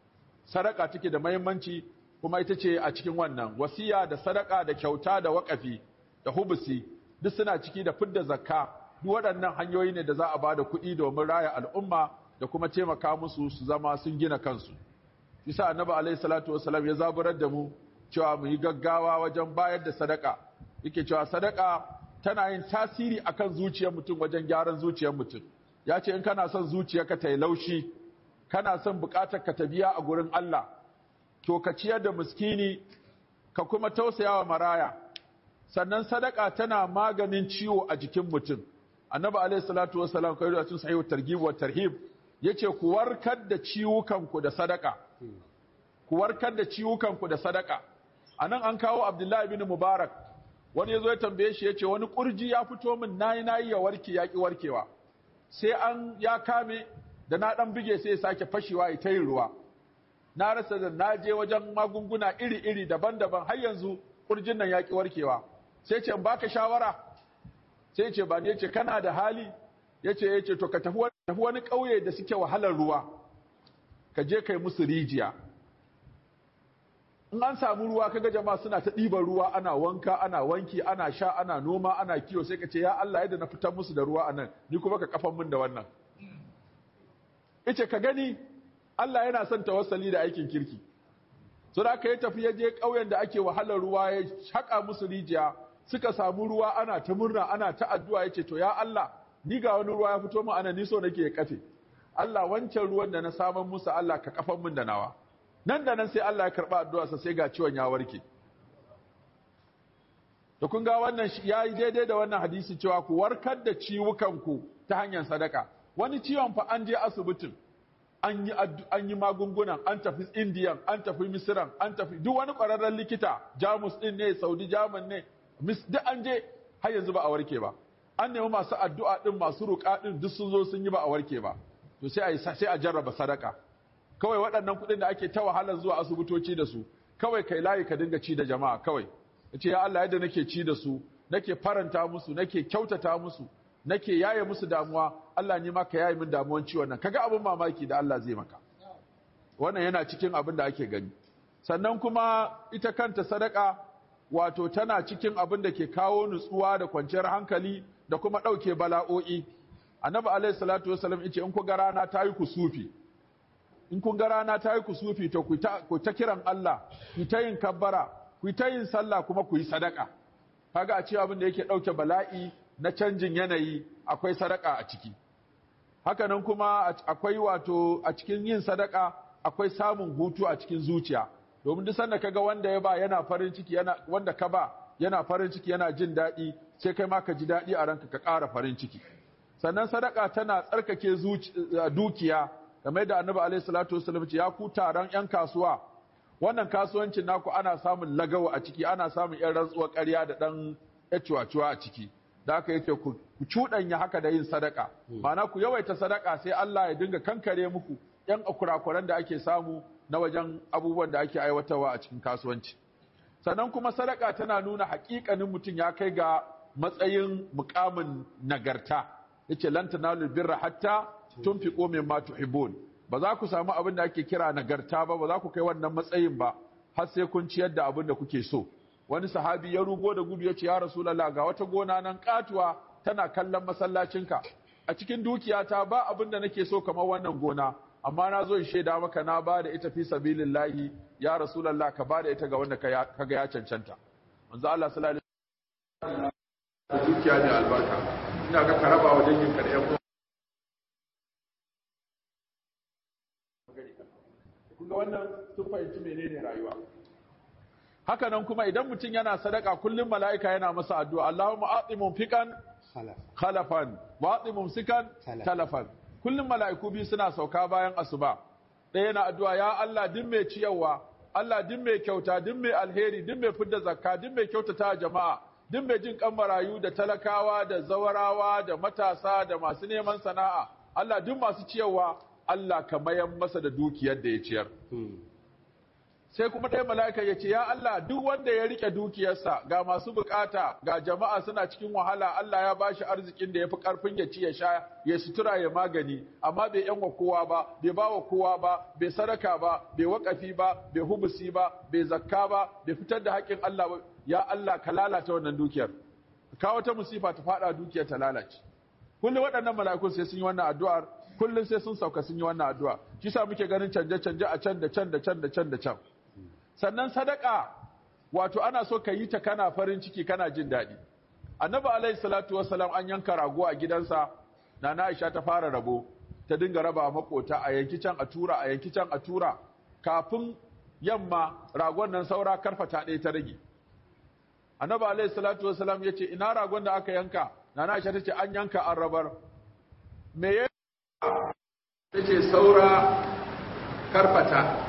B: sadaka take da muhimmanci kuma ita ce a cikin wannan wasiya da sadaka da kyauta da waƙafi da hubusi duk suna ciki da fidda zakka duk waɗannan hanyoyi ne da za a ba da kuɗi domin raya al'umma da kuma taimaka musu su zama sun gina kansu bisa annabi alaihi salatu wasalam ya zaburar da mu cewa mu yi gaggawa wajen bayar da sadaka yake cewa sadaka tana yin tasiri akan zuciyar mutum wajen gyaran zuciyar mutum ya ce in kana son zuciyarka ta yi laushi kana son bukatar ka ta biya a gurin Allah to ka ciyar da miskini ka kuma tausayawa maraya sannan sadaka tana maganin ciwo a jikin mutum annabi alaihi salatu wasalam kai da cikin sahihu targhib wa tarhib yace ku warkar da ciwukan ku da sadaka ku warkar da ciwukan ku da sadaka anan an kawo abdullahi ibn mubarak wani yazo ya tambaye shi yace wani kurji ya fito min nayi nayi ya warke ya ki warkewa sai an ya kame da na dan bige sai ya sake fashewa ya tayin ruwa na rasa da na je wajen magunguna iri-iri daban-daban har yanzu kurjin nan ya ki warkewa sai ce in baka shawara sai ce ba ne ce kana da hali yace yace to ka tafi wani ƙauye da suke wahalar ruwa ka je kai musu rijiya in an samu ruwa kaga jama'a suna ta ɗiban ruwa ana wanka ana wanki ana sha ana noma ana kiwo sai ka ce ya Allah yadda na fitar musu da ruwa anan ni kuma ka kafan min da wannan ice ka gani Allah yana son tawassali da aikin kirki so da aka yi tafi ya je ƙauyen da ake wahalar ruwa ya haƙa musu rijiya suka samu ruwa ana ta murna ana ta addu'a yace to ya Allah ni ga wani ruwa ya fito min ana ni so nake ya kafe Allah wancan ruwan da na saman musu Allah ka kafan min da nawa nan da nan sai Allah ya karba addu'arsa sai ga ciwon ya warke to kun ga wannan ya yi daidai da wannan hadisi cewa ku warkar da ciwukan ku ta hanyar sadaka wani ciwon fa an je asibitin an yi an yi magungunan an tafi indiyan an tafi misiran an tafi duk wani ƙwararren likita jamus din ne saudi jaman ne duk an je har yanzu ba a warke ba an nemi masu addu'a din masu ruƙa din duk sun zo sun yi ba a warke ba to sai a sai a jarraba sadaka kawai waɗannan kuɗin da ake ta wahalar zuwa asibitoci da su kawai kai layi ka dinga ci da jama'a kawai yace ya Allah yadda nake ci da su nake faranta musu nake kyautata musu nake yaye musu damuwa Allah ni ma ka yaye min damuwan ciwon nan kaga abin mamaki da Allah zai maka wannan yana cikin abin da ake gani sannan kuma ita kanta sadaka wato tana cikin abin da ke kawo nutsuwa da kwanciyar hankali da kuma ɗauke bala'o'i annabi alaihi salatu wasallam yace in ku ga rana ta yi kusufi in kun ga rana ta yi kusufi to ku ta kiran Allah ku ta yin kabbara ku ta yin sallah kuma ku yi sadaka kaga a cewa abin da yake ɗauke bala'i na canjin yanayi akwai sadaka a ciki hakanan kuma akwai wato a cikin yin sadaka akwai samun hutu a cikin zuciya domin duk sanda kaga wanda ya ba yana farin ciki yana wanda ka ba yana farin ciki yana jin daɗi sai kai ma ka ji daɗi a ranka ka ƙara farin ciki sannan sadaka tana tsarkake dukiya kamar da annabi alaihi salatu wasallam ce ya ku taron yan kasuwa wannan kasuwancin naku ana samun lagawa a ciki ana samun yan rantsuwar ƙarya da ɗan yacuwa a ciki da aka yake ku cuɗanya haka da yin sadaka ma'ana ku yawaita sadaka sai Allah ya dinga kankare muku yan akurakuran da ake samu na wajen abubuwan da ake aiwatarwa a cikin kasuwanci sannan kuma sadaka tana nuna haƙiƙanin mutum ya kai ga matsayin mukamin nagarta yace lan tanalu birra hatta tunfiqu mimma tuhibbun ba za ku samu abin da ake kira nagarta ba ba za ku kai wannan matsayin ba har sai kun ciyar da abin da kuke so wani sahabi ya rugo da gudu ya ce ya rasulullah ga wata gona nan katuwa tana kallon masallacinka a cikin dukiyata ba abin da nake so kamar wannan gona amma na zo in shaida maka na ba da ita fi sabilillahi ya rasulullah ka ba da ita ga wanda ka ga ya cancanta manzo Allah sallallahu alaihi wasallam dukiya ne albarka ina ga karaba wa dangin ka da yan kun ga wannan sun fahimci menene rayuwa haka nan kuma idan mutum yana sadaka kullum mala'ika yana masa addu'a Allahumma a'ti mumfiqan khalafan wa a'ti mumsikan talafan kullum mala'iku biyu suna sauka bayan asuba ɗaya yana addu'a ya Allah din mai ciyarwa Allah din mai kyauta din mai alheri din mai fidda zakka din mai kyautata jama'a din mai jin kan marayu da talakawa da zawarawa da matasa da masu neman sana'a Allah duk masu ciyarwa Allah ka mayan masa da dukiyar da ya ciyar sai kuma ɗaya mala'ika ya ce, Ya Allah, duk wanda ya rike dukiyarsa ga masu bukata ga jama'a suna cikin wahala, Allah ya bashi arzikin da ya fi ƙarfin ya ci ya sha, ya sutura ya magani, amma bai ‘yan wa kowa ba, bai ba wa kowa ba, bai sadaka ba, bai waƙafi ba, bai hubusi ba, bai zakka ba, bai fitar da haƙƙin Allah ba, ya Allah ka lalata wannan dukiyar. Ka wata musifa ta faɗa dukiyar ta lalace. Kullum waɗannan mala'ikun sai sun yi wannan addu'ar, kullum sai sun sauka sun yi wannan addu'a. Shi sa muke ganin canje-canje a can da can da can da can da can. sannan sadaka wato ana so ka yi ta kana farin ciki kana jin daɗi annabi alaihi salatu wassalam an yanka rago a gidansa nana aisha ta fara rabo ta dinga raba makota a yanki can a tura a yanki can a tura kafin yamma ragon nan saura karfata ɗaya ta rage annabi alaihi salatu wassalam ya ce ina ragon da aka yanka nana aisha ta ce an yanka an rabar me ya ta ce saura karfata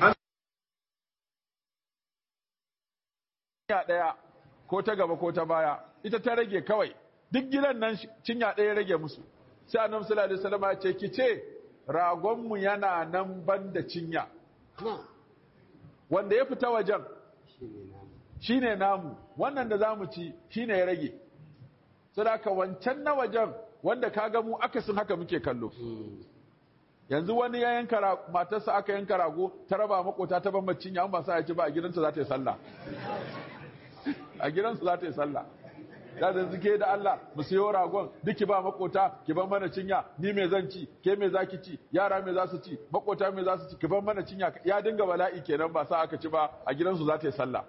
B: cinya ɗaya ko ta gaba ko ta baya ita ta rage kawai duk gidan nan cinya ɗaya rage musu sai annabi sallallahu alaihi wasallam ya ce ki ce ragonmu yana nan ban da cinya wanda ya fita wajen shine namu wannan da zamu ci shine ya rage saboda wancan na wajen wanda kaga mu akasin haka muke kallo yanzu wani ya yanka matarsa aka yanka rago ta raba makota ta ban macin ya ba sa ya ci ba a gidansa za ta yi sallah a gidansa za ta yi sallah da da zuke da Allah mu sayo ragon duki ba makota ki ban mana cinya ni me zan ci ke me zaki ci yara me za su ci makota me za su ci ki ban mana cinya ya dinga bala'i kenan ba sa aka ci ba a gidansu za ta yi sallah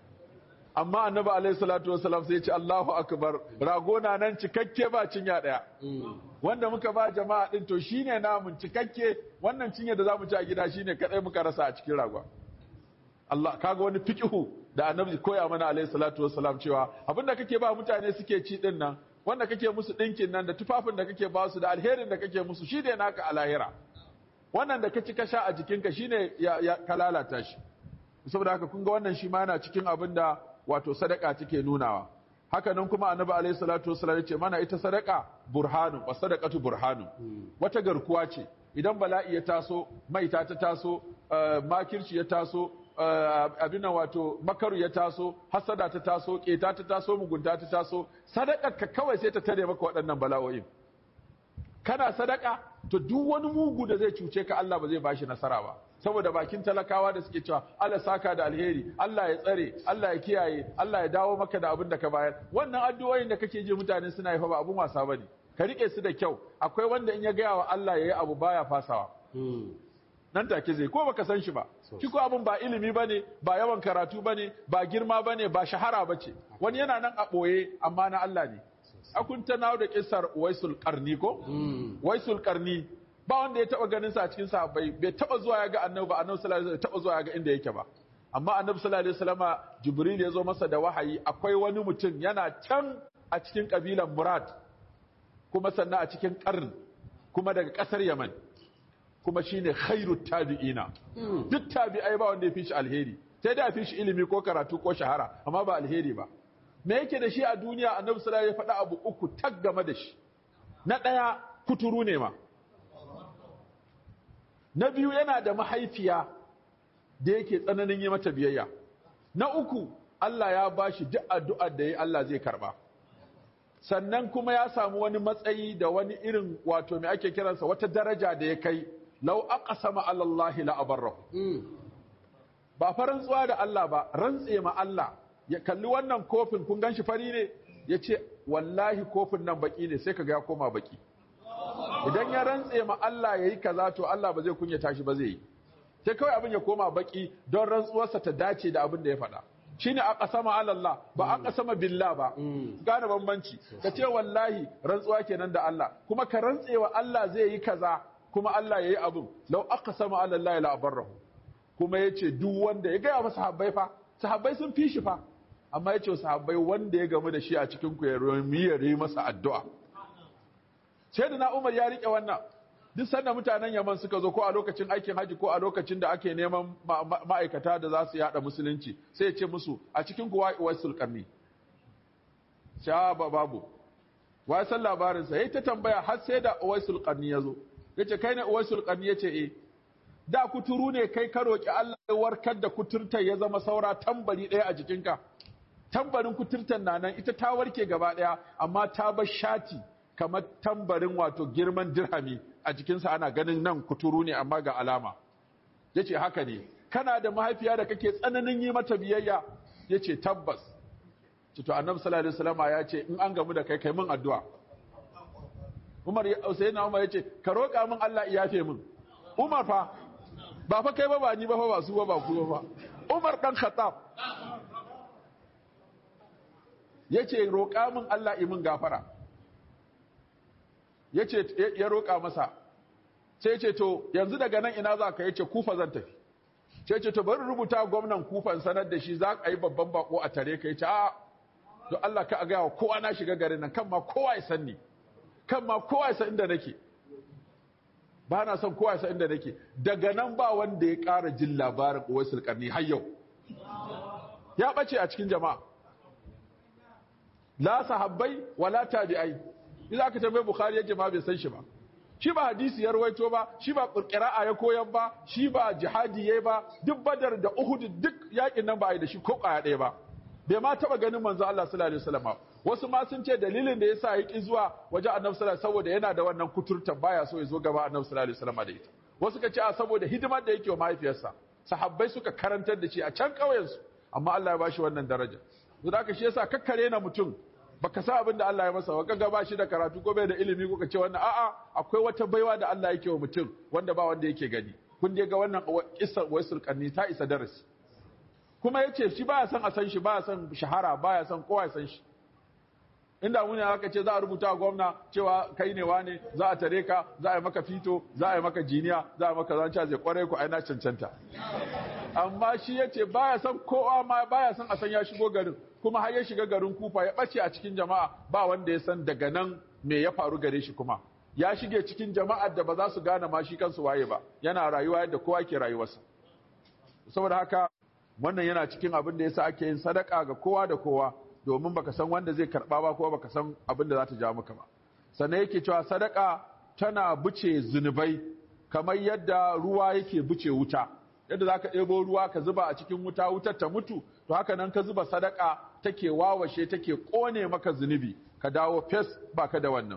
B: amma annabi alaihi salatu wasalam sai ya ce Allahu akbar rago na nan cikakke ba cinya daya wanda muka ba jama'a din to shine namun cikakke wannan cinya da zamu ci a gida shine kadai muka rasa a cikin ragon Allah kaga wani fiqhu da annabi koya mana alaihi salatu wassalam cewa abinda kake ba mutane suke ci din nan wanda kake musu dinkin nan da tufafin da kake ba su da alherin da kake musu shi ne naka a lahira wannan da ka ci ka sha a jikinka shine ya, ya ka lalata shi saboda haka kun ga wannan shi ma yana cikin abin da wato sadaka take nunawa haka nan kuma annabi alaihi salatu wassalam ya ce mana ita sadaka burhanu wa sadaqatu burhanu wata garkuwa ce idan bala'i ya taso maita ta taso uh, makirci ya taso abin wato makaru ya taso hasada ta taso keta ta taso mugunta ta taso sadakar ka kawai sai ta tare maka waɗannan bala'o'in kana sadaka to duk wani mugu da zai cuce ka Allah ba zai bashi nasara ba saboda bakin talakawa da suke cewa Allah saka da alheri Allah ya tsare Allah ya kiyaye Allah ya dawo maka da abin da ka bayar wannan addu'o'in da kake ji mutane suna yi fa ba abun wasa bane ka rike su da kyau akwai wanda in ya gaya wa Allah yayi abu baya fasawa nan take zai ko baka san shi ba shi ko abin ba ilimi bane ba yawan karatu bane ba girma bane ba shahara bace wani yana nan a boye amma na Allah ne akun ta nawo da kissar Waisul Qarni ko Waisul Qarni ba wanda ya taba ganin sa a cikin sahabbai bai taba zuwa ya ga Annabi ba Annabi sallallahu alaihi wasallam taba zuwa ya ga inda yake ba amma Annabi sallallahu alaihi wasallama Jibril ya zo masa da wahayi akwai wani mutum yana can a cikin kabilan Murad kuma sannan a cikin Qarn kuma daga kasar Yaman kuma shine khairu tabi'ina duk tabi'ai ba wanda ya fi shi alheri sai da fi shi ilimi ko karatu ko shahara amma ba alheri ba me yake da shi a duniya annabi sallallahu alaihi faɗa abu uku tag game da shi na ɗaya kuturu ne ma na biyu yana da mahaifiya da yake tsananin yi mata biyayya na uku Allah ya bashi duk addu'ar da ya Allah zai karba sannan kuma ya samu wani matsayi da wani irin wato me ake kiransa wata daraja da ya kai lau aqsama ala Allah la abarrahu ba fa rantsuwa da Allah ba rantse ma Allah ya kalli wannan kofin kun ganshi fari ne yace wallahi kofin nan baki ne sai kaga ya koma baki idan ya rantse ma Allah yayi kaza to Allah ba zai kunyata shi ba zai yi sai kawai abin ya koma baki don rantsuwarsa ta dace da abin da ya faɗa shine aqsama ala Allah ba aqsama billah ba gane bambanci ka ce wallahi rantsuwa kenan da Allah kuma ka rantsewa Allah zai yi kaza kuma Allah yayi abin law aqsama ala Allah la abarrahu kuma yace duk wanda ya gaya masa sahabbai fa sahabbai sun fi shi fa amma yace sahabbai wanda ya gamu da shi a cikin ku ya yi masa addu'a sai da na Umar ya rike wannan duk sanda mutanen Yaman suka zo ko a lokacin aikin haji ko a lokacin da ake neman ma'aikata da za su yada musulunci sai ya ce musu a cikin kuwa waisul qarni sha ba babu wai san labarin sa yayi ta tambaya har sai da waisul qarni yazo yace kai ne waisul qarni yace eh da kuturu ne kai ka roki Allah ya warkar da kuturtar ya zama saura tambari ɗaya a jikinka tambarin kuturtar na nan ita ta warke gaba ɗaya amma ta bar shati kamar tambarin wato girman dirhami a jikinsa ana ganin nan kuturu ne amma ga alama ya ce haka ne kana da mahaifiya da kake tsananin yi mata biyayya ya ce tabbas cito annabi sallallahu alaihi wasallam ya ce in an gamu da kai kai min addu'a Umar ya Usaina Umar ya ce ka roƙa min Allah ya yafe min Umar fa ba fa kai ba ba ni ba fa ba su ba ba ku ba Umar dan Khattab yace roƙa min Allah yi min gafara ya ce ya roƙa masa sai ce to yanzu daga nan ina za ka yace kufa zan tafi sai ce to bari rubuta gwamnan kufan sanar da shi za ka yi babban bako a tare ka yace a to Allah ka ga kowa na shiga garin nan kan ma kowa ya san ni kan ma kowa ya san inda nake ba na son kowa ya san inda nake daga nan ba wanda ya ƙara jin labarin Uwaisul Qarni har yau ya bace a cikin jama'a la sahabbai wala tabi'ai idan aka tambaye bukhari yace ma bai san shi ba shi ba hadisi ya rawaito ba shi ba qira'a ya koyan ba shi ba jihadi yayi ba duk badar da uhud duk yakin nan ba ai da shi ko kwaya ɗaya ba bai ma taba ganin manzo Allah sallallahu alaihi wasallam wasu ma sun ce dalilin da yasa ya ki zuwa waje annabi sallallahu saboda yana da wannan kuturtan baya so ya zo gaba annabi sallallahu alaihi wasallam da ita wasu ka ce a saboda hidimar da yake wa mahaifiyarsa sahabbai suka karantar da shi a can ƙauyen su amma Allah ya bashi wannan daraja don haka shi yasa kakkare na mutum baka sa abin da Allah ya masa ba kaga ba shi da karatu ko bai da ilimi ko ka ce wannan a'a akwai wata baiwa da Allah yake wa mutum wanda ba wanda yake gani kun je ga wannan kissar waisul qarni ta isa darasi kuma yace shi baya son a san shi baya son shahara baya son kowa ya san shi inda muni aka ce za a rubuta a gwamna cewa kai ne wane za a tare ka za a yi maka fito za a yi maka jiniya za a yi maka zanca zai kware ku aina cancanta amma shi yace baya son kowa ma baya son a san ya shigo garin kuma har ya shiga garin kufa ya bace a cikin jama'a ba wanda ya san daga nan me ya faru gare shi kuma ya shige cikin jama'ar da ba za su gane ma shi kansu waye ba yana rayuwa yadda kowa ke rayuwarsa saboda haka wannan yana cikin abin da yasa ake yin sadaka ga kowa da kowa domin baka san wanda zai karba ba ko baka san abin da za ta ja maka ba sannan yake cewa sadaka tana buce zunubai kamar yadda ruwa yake buce wuta yadda zaka ɗebo ruwa ka zuba a cikin wuta wutar ta mutu to haka nan ka zuba sadaka take wawashe take kone maka zunubi ka dawo fes baka da wannan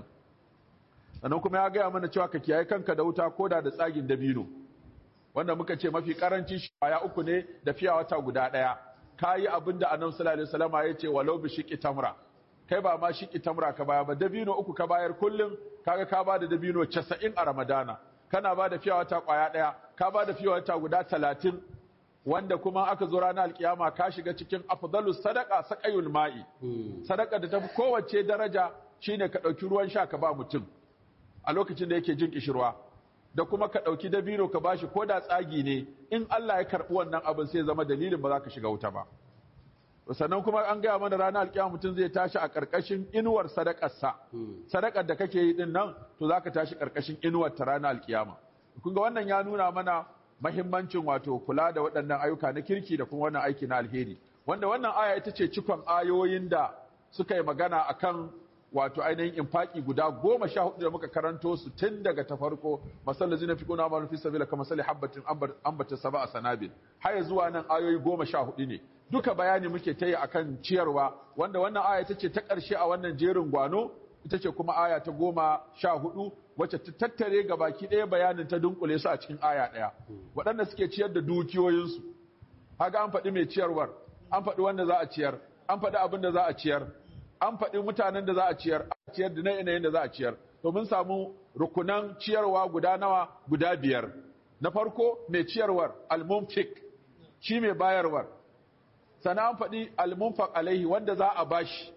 B: sannan kuma ya gaya mana cewa ka kiyaye kanka da wuta koda da tsagin dabino wanda muka ce mafi karanci shaya uku ne da fiya wata guda ɗaya ka yi abin da annabi sallallahu alaihi wasallam ya ce walau bi shiqi tamra kai ba ma shiqi tamra ka baya ba dabino uku ka bayar kullum kaga ka ba da dabino 90 a ramadana kana ba da fiya wata kwaya ɗaya ka ba da fiya wata guda 30 wanda kuma aka zo ranar alkiyama ka shiga cikin afdalus sadaqa saqayul ma'i sadaka da tafi kowace daraja shine ka ɗauki ruwan sha ka ba mutum a lokacin da yake jin kishirwa da kuma ka ɗauki dabino ka bashi ko da tsagi ne in Allah ya karɓi wannan abin sai zama dalilin ba za ka shiga wuta ba sannan kuma an gaya mana ranar alkiyama mutum zai tashi a ƙarƙashin inuwar sadakarsa sadakar da kake yi din nan to za ka tashi ƙarƙashin inuwar ta ranar alkiyama kun ga wannan ya nuna mana mahimmancin wato kula da waɗannan ayyuka na kirki da kuma wannan aiki na alheri wanda wannan aya ita ce cikon ayoyin da suka yi magana akan wato ainihin infaki guda goma sha hudu da muka karanto su tun daga ta farko masallar zina fi kuna manufi sabila kama sali habbatin ambata saba a sanabil haya zuwa nan ayoyi goma sha hudu ne duka bayani muke ta yi akan ciyarwa wanda wannan aya ita ce ta ƙarshe a wannan jerin gwano ita ce kuma aya ta goma sha hudu wacce ta tattare ga baki ɗaya bayanin ta dunkule su a cikin aya ɗaya waɗanda suke ciyar da dukiyoyinsu haga an faɗi mai ciyarwar an faɗi wanda za a ciyar an faɗi abin da za a ciyar an faɗi mutanen da za a ciyar a ciyar da yanayin da za a ciyar to mun samu rukunan ciyarwa guda nawa guda biyar na farko mai ciyarwar almunfik shi mai bayarwar sannan an faɗi almunfaq alaihi wanda za a bashi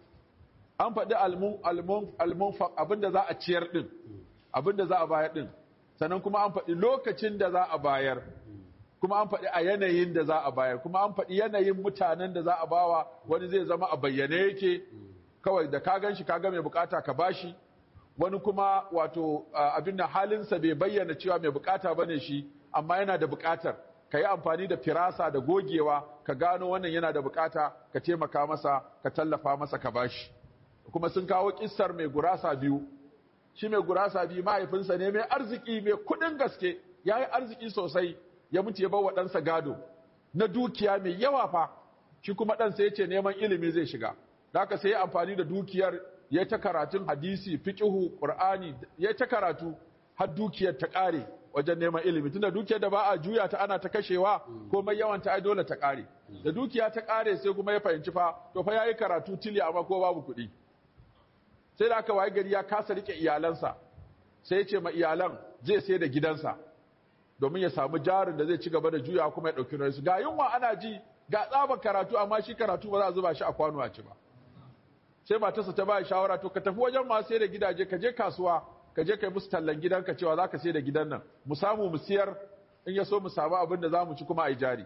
B: an faɗi almunfaq abinda za a ciyar din abinda za a bayar din sannan kuma an faɗi lokacin da za a bayar kuma an faɗi a yanayin da za a bayar kuma an faɗi yanayin mutanen da za a bawa wani zai zama a bayyane yake kawai da ka gan shi ka ga mai bukata ka bashi wani kuma wato abin da halinsa bai bayyana cewa mai bukata bane shi amma yana da bukatar ka yi amfani da firasa da gogewa ka gano wannan yana da bukata ka taimaka masa ka tallafa masa ka bashi kuma sun kawo kissar mai gurasa biyu shi mai gurasa biyu mahaifinsa ne mai arziki mai kudin gaske ya yi arziki sosai ya mutu ya bawa ɗansa gado na dukiya mai yawa fa shi kuma ɗansa ya ce neman ilimi zai shiga da haka sai ya amfani da dukiyar ya ta karatun hadisi fiqihu qur'ani ya ta karatu har dukiyar ta ƙare wajen neman ilimi tunda dukiyar da ba a juya ta ana ta kashewa komai yawan ta ai dole ta ƙare da dukiya ta ƙare sai kuma ya fahimci fa to fa yayi karatu tili amma ko babu kuɗi sai da aka waye gari ya kasa rike iyalansa sai ya ce ma iyalan zai sai da gidansa domin ya samu jarin da zai ci gaba da juya kuma ya ɗauki nauyi ga yunwa ana ji ga tsabar karatu amma shi karatu ba za a zuba shi a kwano a ci ba sai matarsa ta ba shawara to ka tafi wajen masu sai da gidaje ka je kasuwa ka je kai musu tallan gidanka cewa za ka sai da gidan nan mu samu mu siyar in ya so mu samu abin da za mu ci kuma a yi jari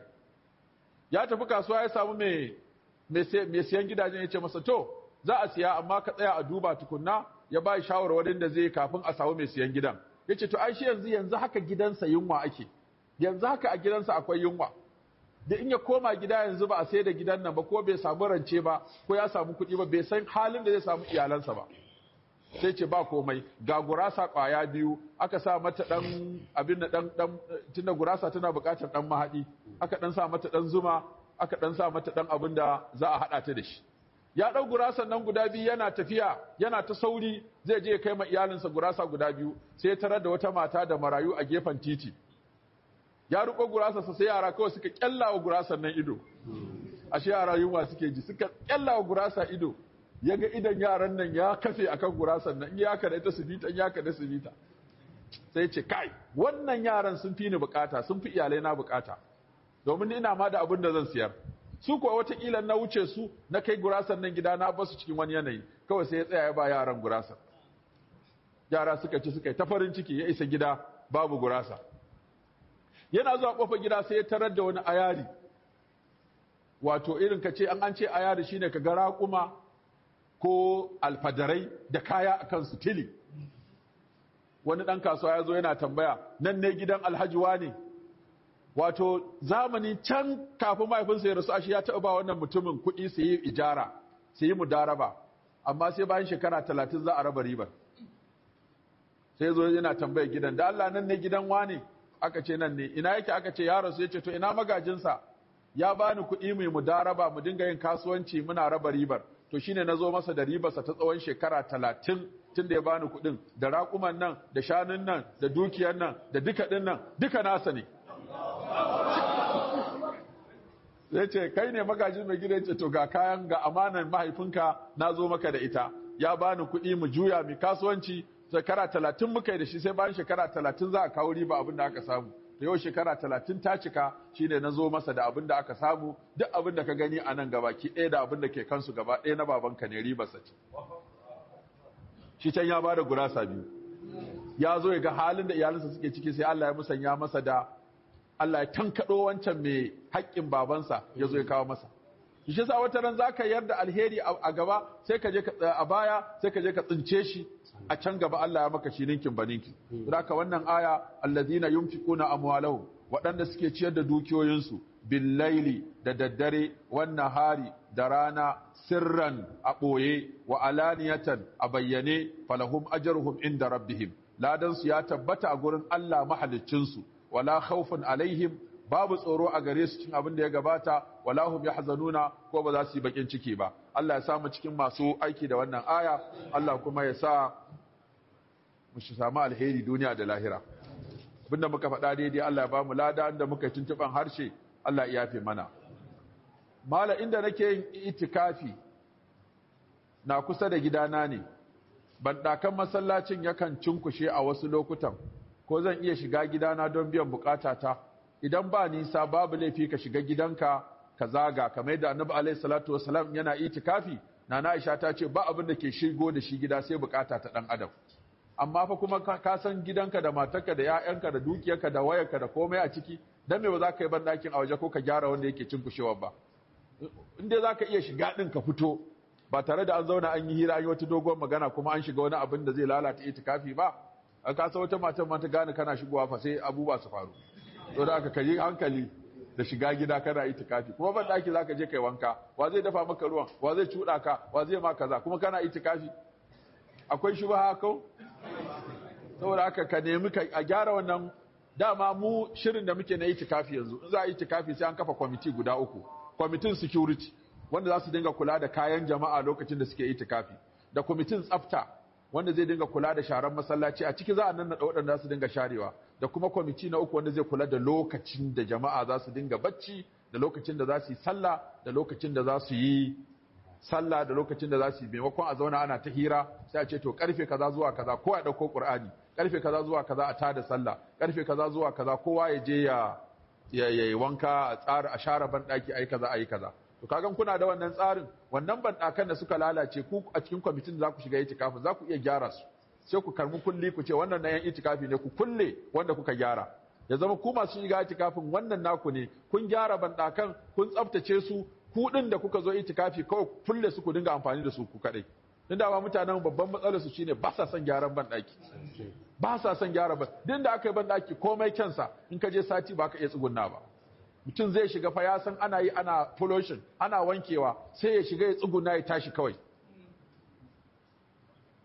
B: ya tafi kasuwa ya samu mai mai siyan gidajen ya ce masa to za a siya amma ka tsaya a duba tukunna ya ba shawarwarin da zai kafin a samu mai siyan gidan ya ce to ai shi yanzu yanzu haka gidansa yunwa ake yanzu haka a gidansa akwai yunwa da in ya koma gida yanzu ba a sai da gidan nan ba ko bai samu rance ba ko ya samu kuɗi ba bai san halin da zai samu iyalansa ba sai ce ba komai ga gurasa ƙwaya biyu aka sa mata ɗan abin da ɗan ɗan tunda gurasa tana buƙatar ɗan mahaɗi aka ɗan sa mata ɗan zuma aka ɗan sa mata ɗan abin da za a haɗa ta da shi ya ɗau gurasan nan guda biyu yana tafiya yana ta sauri zai je ya kai ma iyalinsa gurasa guda biyu sai ya tarar da wata mata da marayu a gefen titi ya riƙo gurasarsa sai yara kawai suka ƙyalla wa gurasan nan ido ashe yara yunwa suke ji suka ƙyalla wa gurasa ido ya ga idan yaran nan ya kafe akan gurasan nan in ya kada ita su bita in ya kada su bita sai ce kai wannan yaran sun fi ni bukata sun fi iyalai na bukata domin ina ma da abin da zan siyar su kuwa watakila na wuce su na kai gurasan nan gida na basu cikin wani yanayi kawai sai ya tsaya ya ba yaran gurasa yara suka ci suka yi ta farin ciki ya isa gida babu gurasa yana zuwa kofar gida sai ya tarar da wani ayari wato irin ka ce an an ce ayari shine ka ga raƙuma ko alfadarai da kaya akan su tili wani ɗan kasuwa ya zo yana tambaya nan ne gidan alhaji ne wato zamani can kafin mahaifinsa ya rasu ashe ya taɓa ba wannan mutumin kuɗi su yi ijara su yi mudaraba amma sai bayan shekara talatin za a raba ribar sai zo yana tambaya gidan da Allah nan ne gidan wane aka ce nan ne ina yake aka ce ya rasu ya ce to ina magajinsa ya bani kuɗi mai mudaraba mu dinga yin kasuwanci muna raba ribar to shine na zo masa da ribarsa ta tsawon shekara talatin tun da ya bani kuɗin da raƙuman nan da shanun nan da dukiyar nan da duka ɗin nan duka nasa ne zai ce kai ne magajin mai gida ce to ga kayan ga amanan mahaifinka na zo maka da ita ya bani kuɗi mu juya mu kasuwanci shekara talatin muka yi da shi sai bayan shekara talatin za a kawo riba abin da aka samu da yau shekara talatin ta cika shine na zo masa da abin da aka samu duk abin da ka gani a nan gaba ki ɗaya da abin da ke kansu gaba ɗaya na babanka ne ribarsa ce shi can ya bada gurasa biyu ya zo ya ga halin da iyalinsa suke ciki sai Allah ya musanya masa da Allah ya tankaɗo wancan mai haƙƙin babansa ya zo ya kawo masa shi sa wata ran zaka yarda alheri a gaba sai ka je ka a baya sai ka je ka tsince shi a can gaba Allah ya maka shi ninkin baninki haka wannan aya allazina yunfiquna amwalahum waɗanda suke ciyar da dukiyoyinsu billaili da daddare wannan hari da rana sirran a ɓoye wa alaniyatan a bayyane falahum ajruhum inda rabbihim ladansu ya tabbata a gurin Allah mahaliccinsu wala khawfun alaihim babu tsoro a gare su cikin abin da ya gabata wala hum yahzanuna ko ba za su yi bakin ciki ba Allah ya samu cikin masu aiki da wannan aya Allah kuma ya sa mu shi samu alheri duniya da lahira abinda muka faɗa daidai Allah ya ba mu lada inda muka tuntuban harshe Allah ya yafe mana mala inda nake yin itikafi na kusa da gidana ne bandakan masallacin yakan cinkushe a wasu lokutan ko zan iya shiga gidana don biyan bukatata idan ba nisa babu laifi ka shiga gidanka ka zaga kamar yadda annabi alaihi salatu wasalam yana itikafi nana aisha ta ce ba abin da ke shigo da shi gida sai bukata ta dan adam amma fa kuma ka san gidanka da matarka da 'ya'yanka da dukiyarka da wayarka da komai a ciki dan me ba za ka yi bandakin a waje ko ka gyara wanda yake cinkushewa ba in dai za ka iya shiga din ka fito ba tare da an zauna an yi hira an yi wata dogon magana kuma an shiga wani abin da zai lalata itikafi ba a kasa wata matan ma ta gane kana shigowa fa sai abubuwa su faru to da aka kayi hankali da shiga gida kana itikafi kuma ban daki zaka je kai wanka wa zai dafa maka ruwan wa zai cuda ka wa zai ma kaza kuma kana itikafi akwai shubha ko saboda haka ka nemi ka a gyara wannan dama mu shirin da muke na itikafi yanzu in za a itikafi sai an kafa kwamiti guda uku kwamitin security wanda za su dinga kula da kayan jama'a lokacin da suke itikafi da kwamitin tsafta wanda zai dinga kula da sharan masallaci a ciki za a nannaɗa waɗanda za su dinga sharewa da kuma kwamiti na uku wanda zai kula da lokacin da jama'a za su dinga bacci da lokacin da za su yi sallah da lokacin da za su yi sallah da lokacin da za su yi maimakon a zauna ana ta hira sai a ce to karfe kaza zuwa kaza kowa ya ɗauko ƙur'ani karfe kaza zuwa kaza a tada sallah karfe kaza zuwa kaza kowa ya je ya ya yi wanka a tsara a share banɗaki ayi kaza ayi kaza to kagan kuna da wannan tsarin wannan banɗakan da suka lalace ku a cikin kwamitin da za ku shiga itikafi za ku iya gyara su sai ku karbi kulli ku ce wannan na yan itikafi ne ku kulle wanda kuka gyara ya zama ku masu shiga itikafin wannan naku ne kun gyara banɗakan kun tsaftace su ku din da kuka zo itikafi kawai kulle su ku dinga amfani da su ku kadai din da ba mutanen babban matsalar su shine ba sa son gyaran banɗaki ba sa son gyara ban din da aka yi banɗaki komai kyansa in ka je sati ba ka iya tsugunna ba mutum zai shiga fa ya san ana yi ana pollution ana wankewa sai ya shiga ya tsuguna ya tashi kawai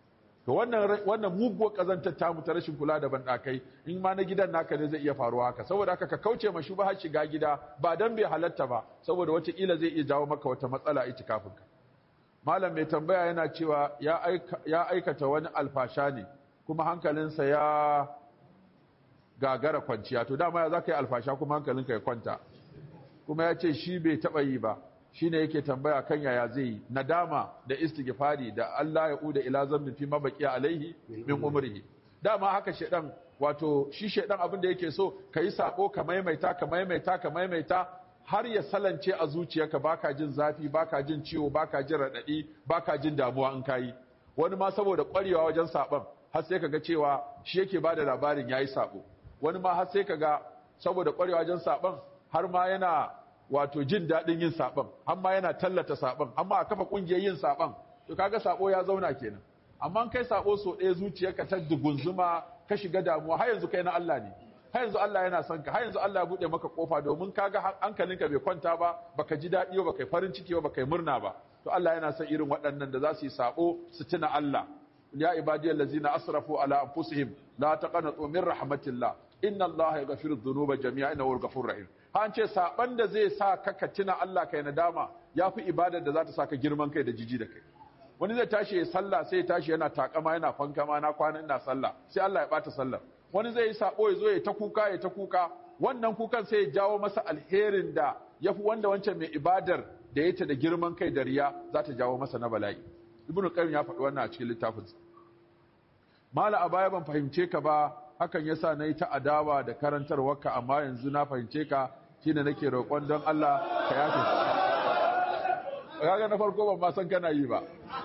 B: to wannan wannan muguwar kazantar tamu ta rashin kula da bandakai in ma na gidan naka ne zai iya faruwa haka saboda haka ka kauce ma shubha shiga gida ba dan bai halatta ba saboda wata kila zai iya jawo maka wata matsala a itikafin ka malam mai tambaya yana cewa ya aika ya aikata wani alfasha ne kuma hankalinsa ya gagara kwanciya to dama ya zaka yi alfasha kuma hankalinka ya kwanta kuma ya ce shi bai taba yi ba shine yake tambaya kan yaya zai yi nadama da istighfari da Allah ya uda ila zambin fi mabaki alaihi min umrihi dama haka shedan wato shi shedan abin da yake so kai sako ka maimaita ka maimaita ka maimaita har ya salance a zuciyarka baka jin zafi baka jin ciwo baka jin radadi baka jin damuwa in kai wani ma saboda kwarewa wajen saban har sai kaga cewa shi yake bada labarin yayi sako wani ma har sai kaga saboda kwarewa wajen saban har ma yana wato jin daɗin yin saɓon amma yana tallata saɓon amma a kafa ƙungiyar yin saɓon to kaga saɓo ya zauna kenan amma kai saɓo so ɗaya zuciyarka ta dugunzuma ka shiga damuwa har yanzu kai na Allah ne har yanzu Allah yana son ka har yanzu Allah ya buɗe maka kofa domin kaga hankalinka bai kwanta ba baka ji daɗi ba baka yi farin ciki ba baka yi murna ba to Allah yana son irin waɗannan da za su yi saɓo su tuna Allah ya ibadiyal ladzina asrafu ala anfusihim la taqnatu min rahmatillah inna Allah yaghfiru dhunuba jami'a innahu al-ghafurur rahim an ce saban da zai sa ka ka tuna Allah kai nadama yafi ibadar da za ta saka girman kai da jiji da kai wani zai tashi ya sallah sai ya tashi yana takama yana fankama na kwana ina sallah sai Allah ya bata sallah wani zai yi sabo ya zo ya ta kuka ya ta kuka wannan kukan sai ya jawo masa alherin da yafi wanda wancan mai ibadar da yake da girman kai da riya za ta jawo masa na bala'i ibnu qayyim ya faɗi wannan a cikin littafinsa mala a baya ban fahimce ka ba hakan yasa nayi ta adawa da karantarwarka amma yanzu na fahimce ka shine nake roƙon don Allah ka yafe kaga na farko ban ma san kana yi ba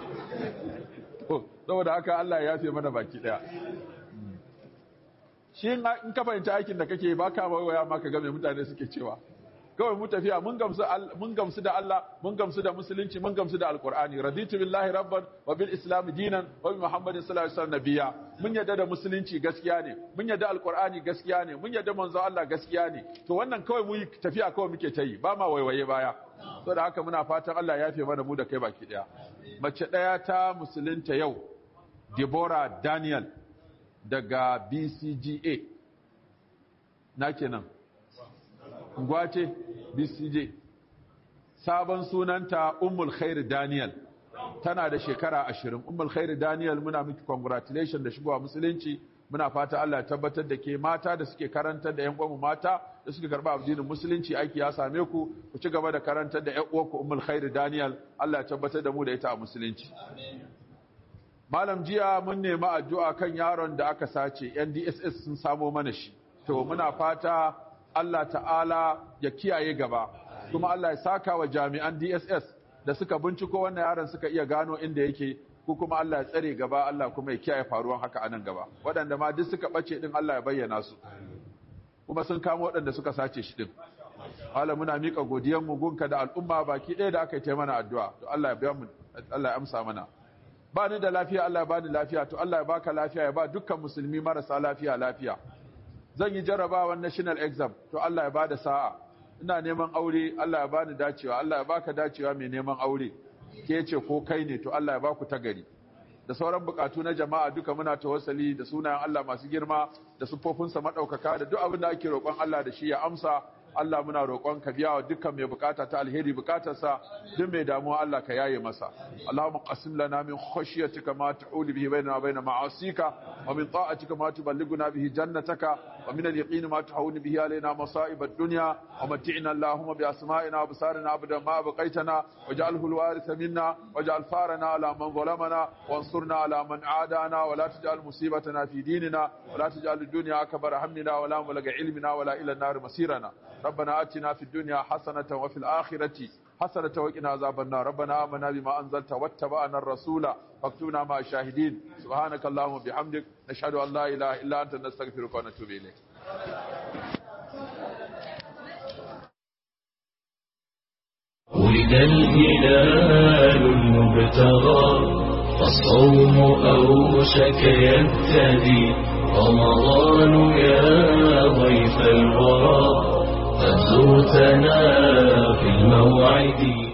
B: saboda haka Allah ya yafe mana baki daya shi in ka fahimci aikin da kake ba ka waya ma ka ga me mutane suke cewa kawai mu tafiya mun gamsu mun gamsu da Allah mun gamsu da musulunci mun gamsu da alqur'ani raditu billahi rabban wa bil islam dinan wa bi muhammadin sallallahu alaihi wasallam nabiyya mun yadda da musulunci gaskiya ne mun yadda alqur'ani gaskiya ne mun yadda manzo Allah gaskiya ne to wannan kawai mu tafiya kawai muke ta yi ba ma waiwaye baya saboda haka muna fatan Allah ya yafe mana mu da kai baki daya mace daya ta musulunta yau Deborah Daniel daga BCGA na kenan Ngwace BCJ sabon sunanta Ummul Khair Daniel tana da shekara ashirin Ummul Khair Daniel muna miki congratulation da shigowa musulunci muna fata Allah ya tabbatar da ke mata da suke karantar da ƴan uwanmu mata da suke karba addinin musulunci aiki ya same ku ku ci gaba da karantar da ƴan uwanku Ummul Khair Daniel Allah ya tabbatar da mu da ita a musulunci Malam jiya mun nemi addu'a kan yaron da aka sace NDSS sun samo mana shi to muna fata Allah ta'ala ya kiyaye gaba kuma Allah ya saka wa jami'an DSS da suka binciko wannan yaron suka iya gano inda yake ko kuma Allah ya tsare gaba Allah kuma ya kiyaye faruwan haka a nan gaba waɗanda ma duk suka ɓace din Allah ya bayyana su kuma sun kama waɗanda suka sace shi din Allah muna mika godiyar mu gunka da al'umma baki ɗaya da aka yi mana addu'a to Allah ya biya mu Allah ya amsa mana ba ni da lafiya Allah ya bani lafiya to Allah ya baka lafiya ya ba dukkan musulmi marasa lafiya lafiya zan yi jarabawan national exam to Allah ya bada sa'a ina neman aure Allah ya bani dacewa Allah ya baka dacewa mai neman aure ke ce ko kai ne to Allah ya baku tagari da sauran bukatu na jama'a duka muna tawassali da sunayen Allah masu girma da sufofinsa madaukaka da duk abin da ake roƙon Allah da shi ya amsa Allah muna roƙon ka biya wa dukkan mai bukata ta alheri bukatarsa duk mai damuwa Allah ka yaye masa Allahumma qasim lana min khashyatika ma ta'ulu bihi bainana wa bain ma'asika wa min ta'atika ma tuballighuna bihi jannataka wa min al-yaqini ma tuhawwinu bihi alaina masa'ib ad-dunya wa mat'ina Allahumma bi asma'ina wa absarina abadan ma abqaitana waj'alhu al-waritha minna waj'al farana ala man zalamana wansurna ala man adana wa la taj'al musibatana fi dinina wa la taj'al ad-dunya akbar hammina wa la mablaga ilmina wa la ila an-nar masirana ربنا آتنا في الدنيا حسنة وفي الآخرة حسنة وقنا عذاب النار ربنا آمنا بما أنزلت واتبعنا الرسول فاكتبنا مع الشاهدين سبحانك اللهم وبحمدك نشهد أن لا إله إلا أنت نستغفرك ونتوب إليك
A: ولد الهلال المبتغى فالصوم أوشك يبتدي رمضان يا ضيف الورى قد زرتنا في الموعد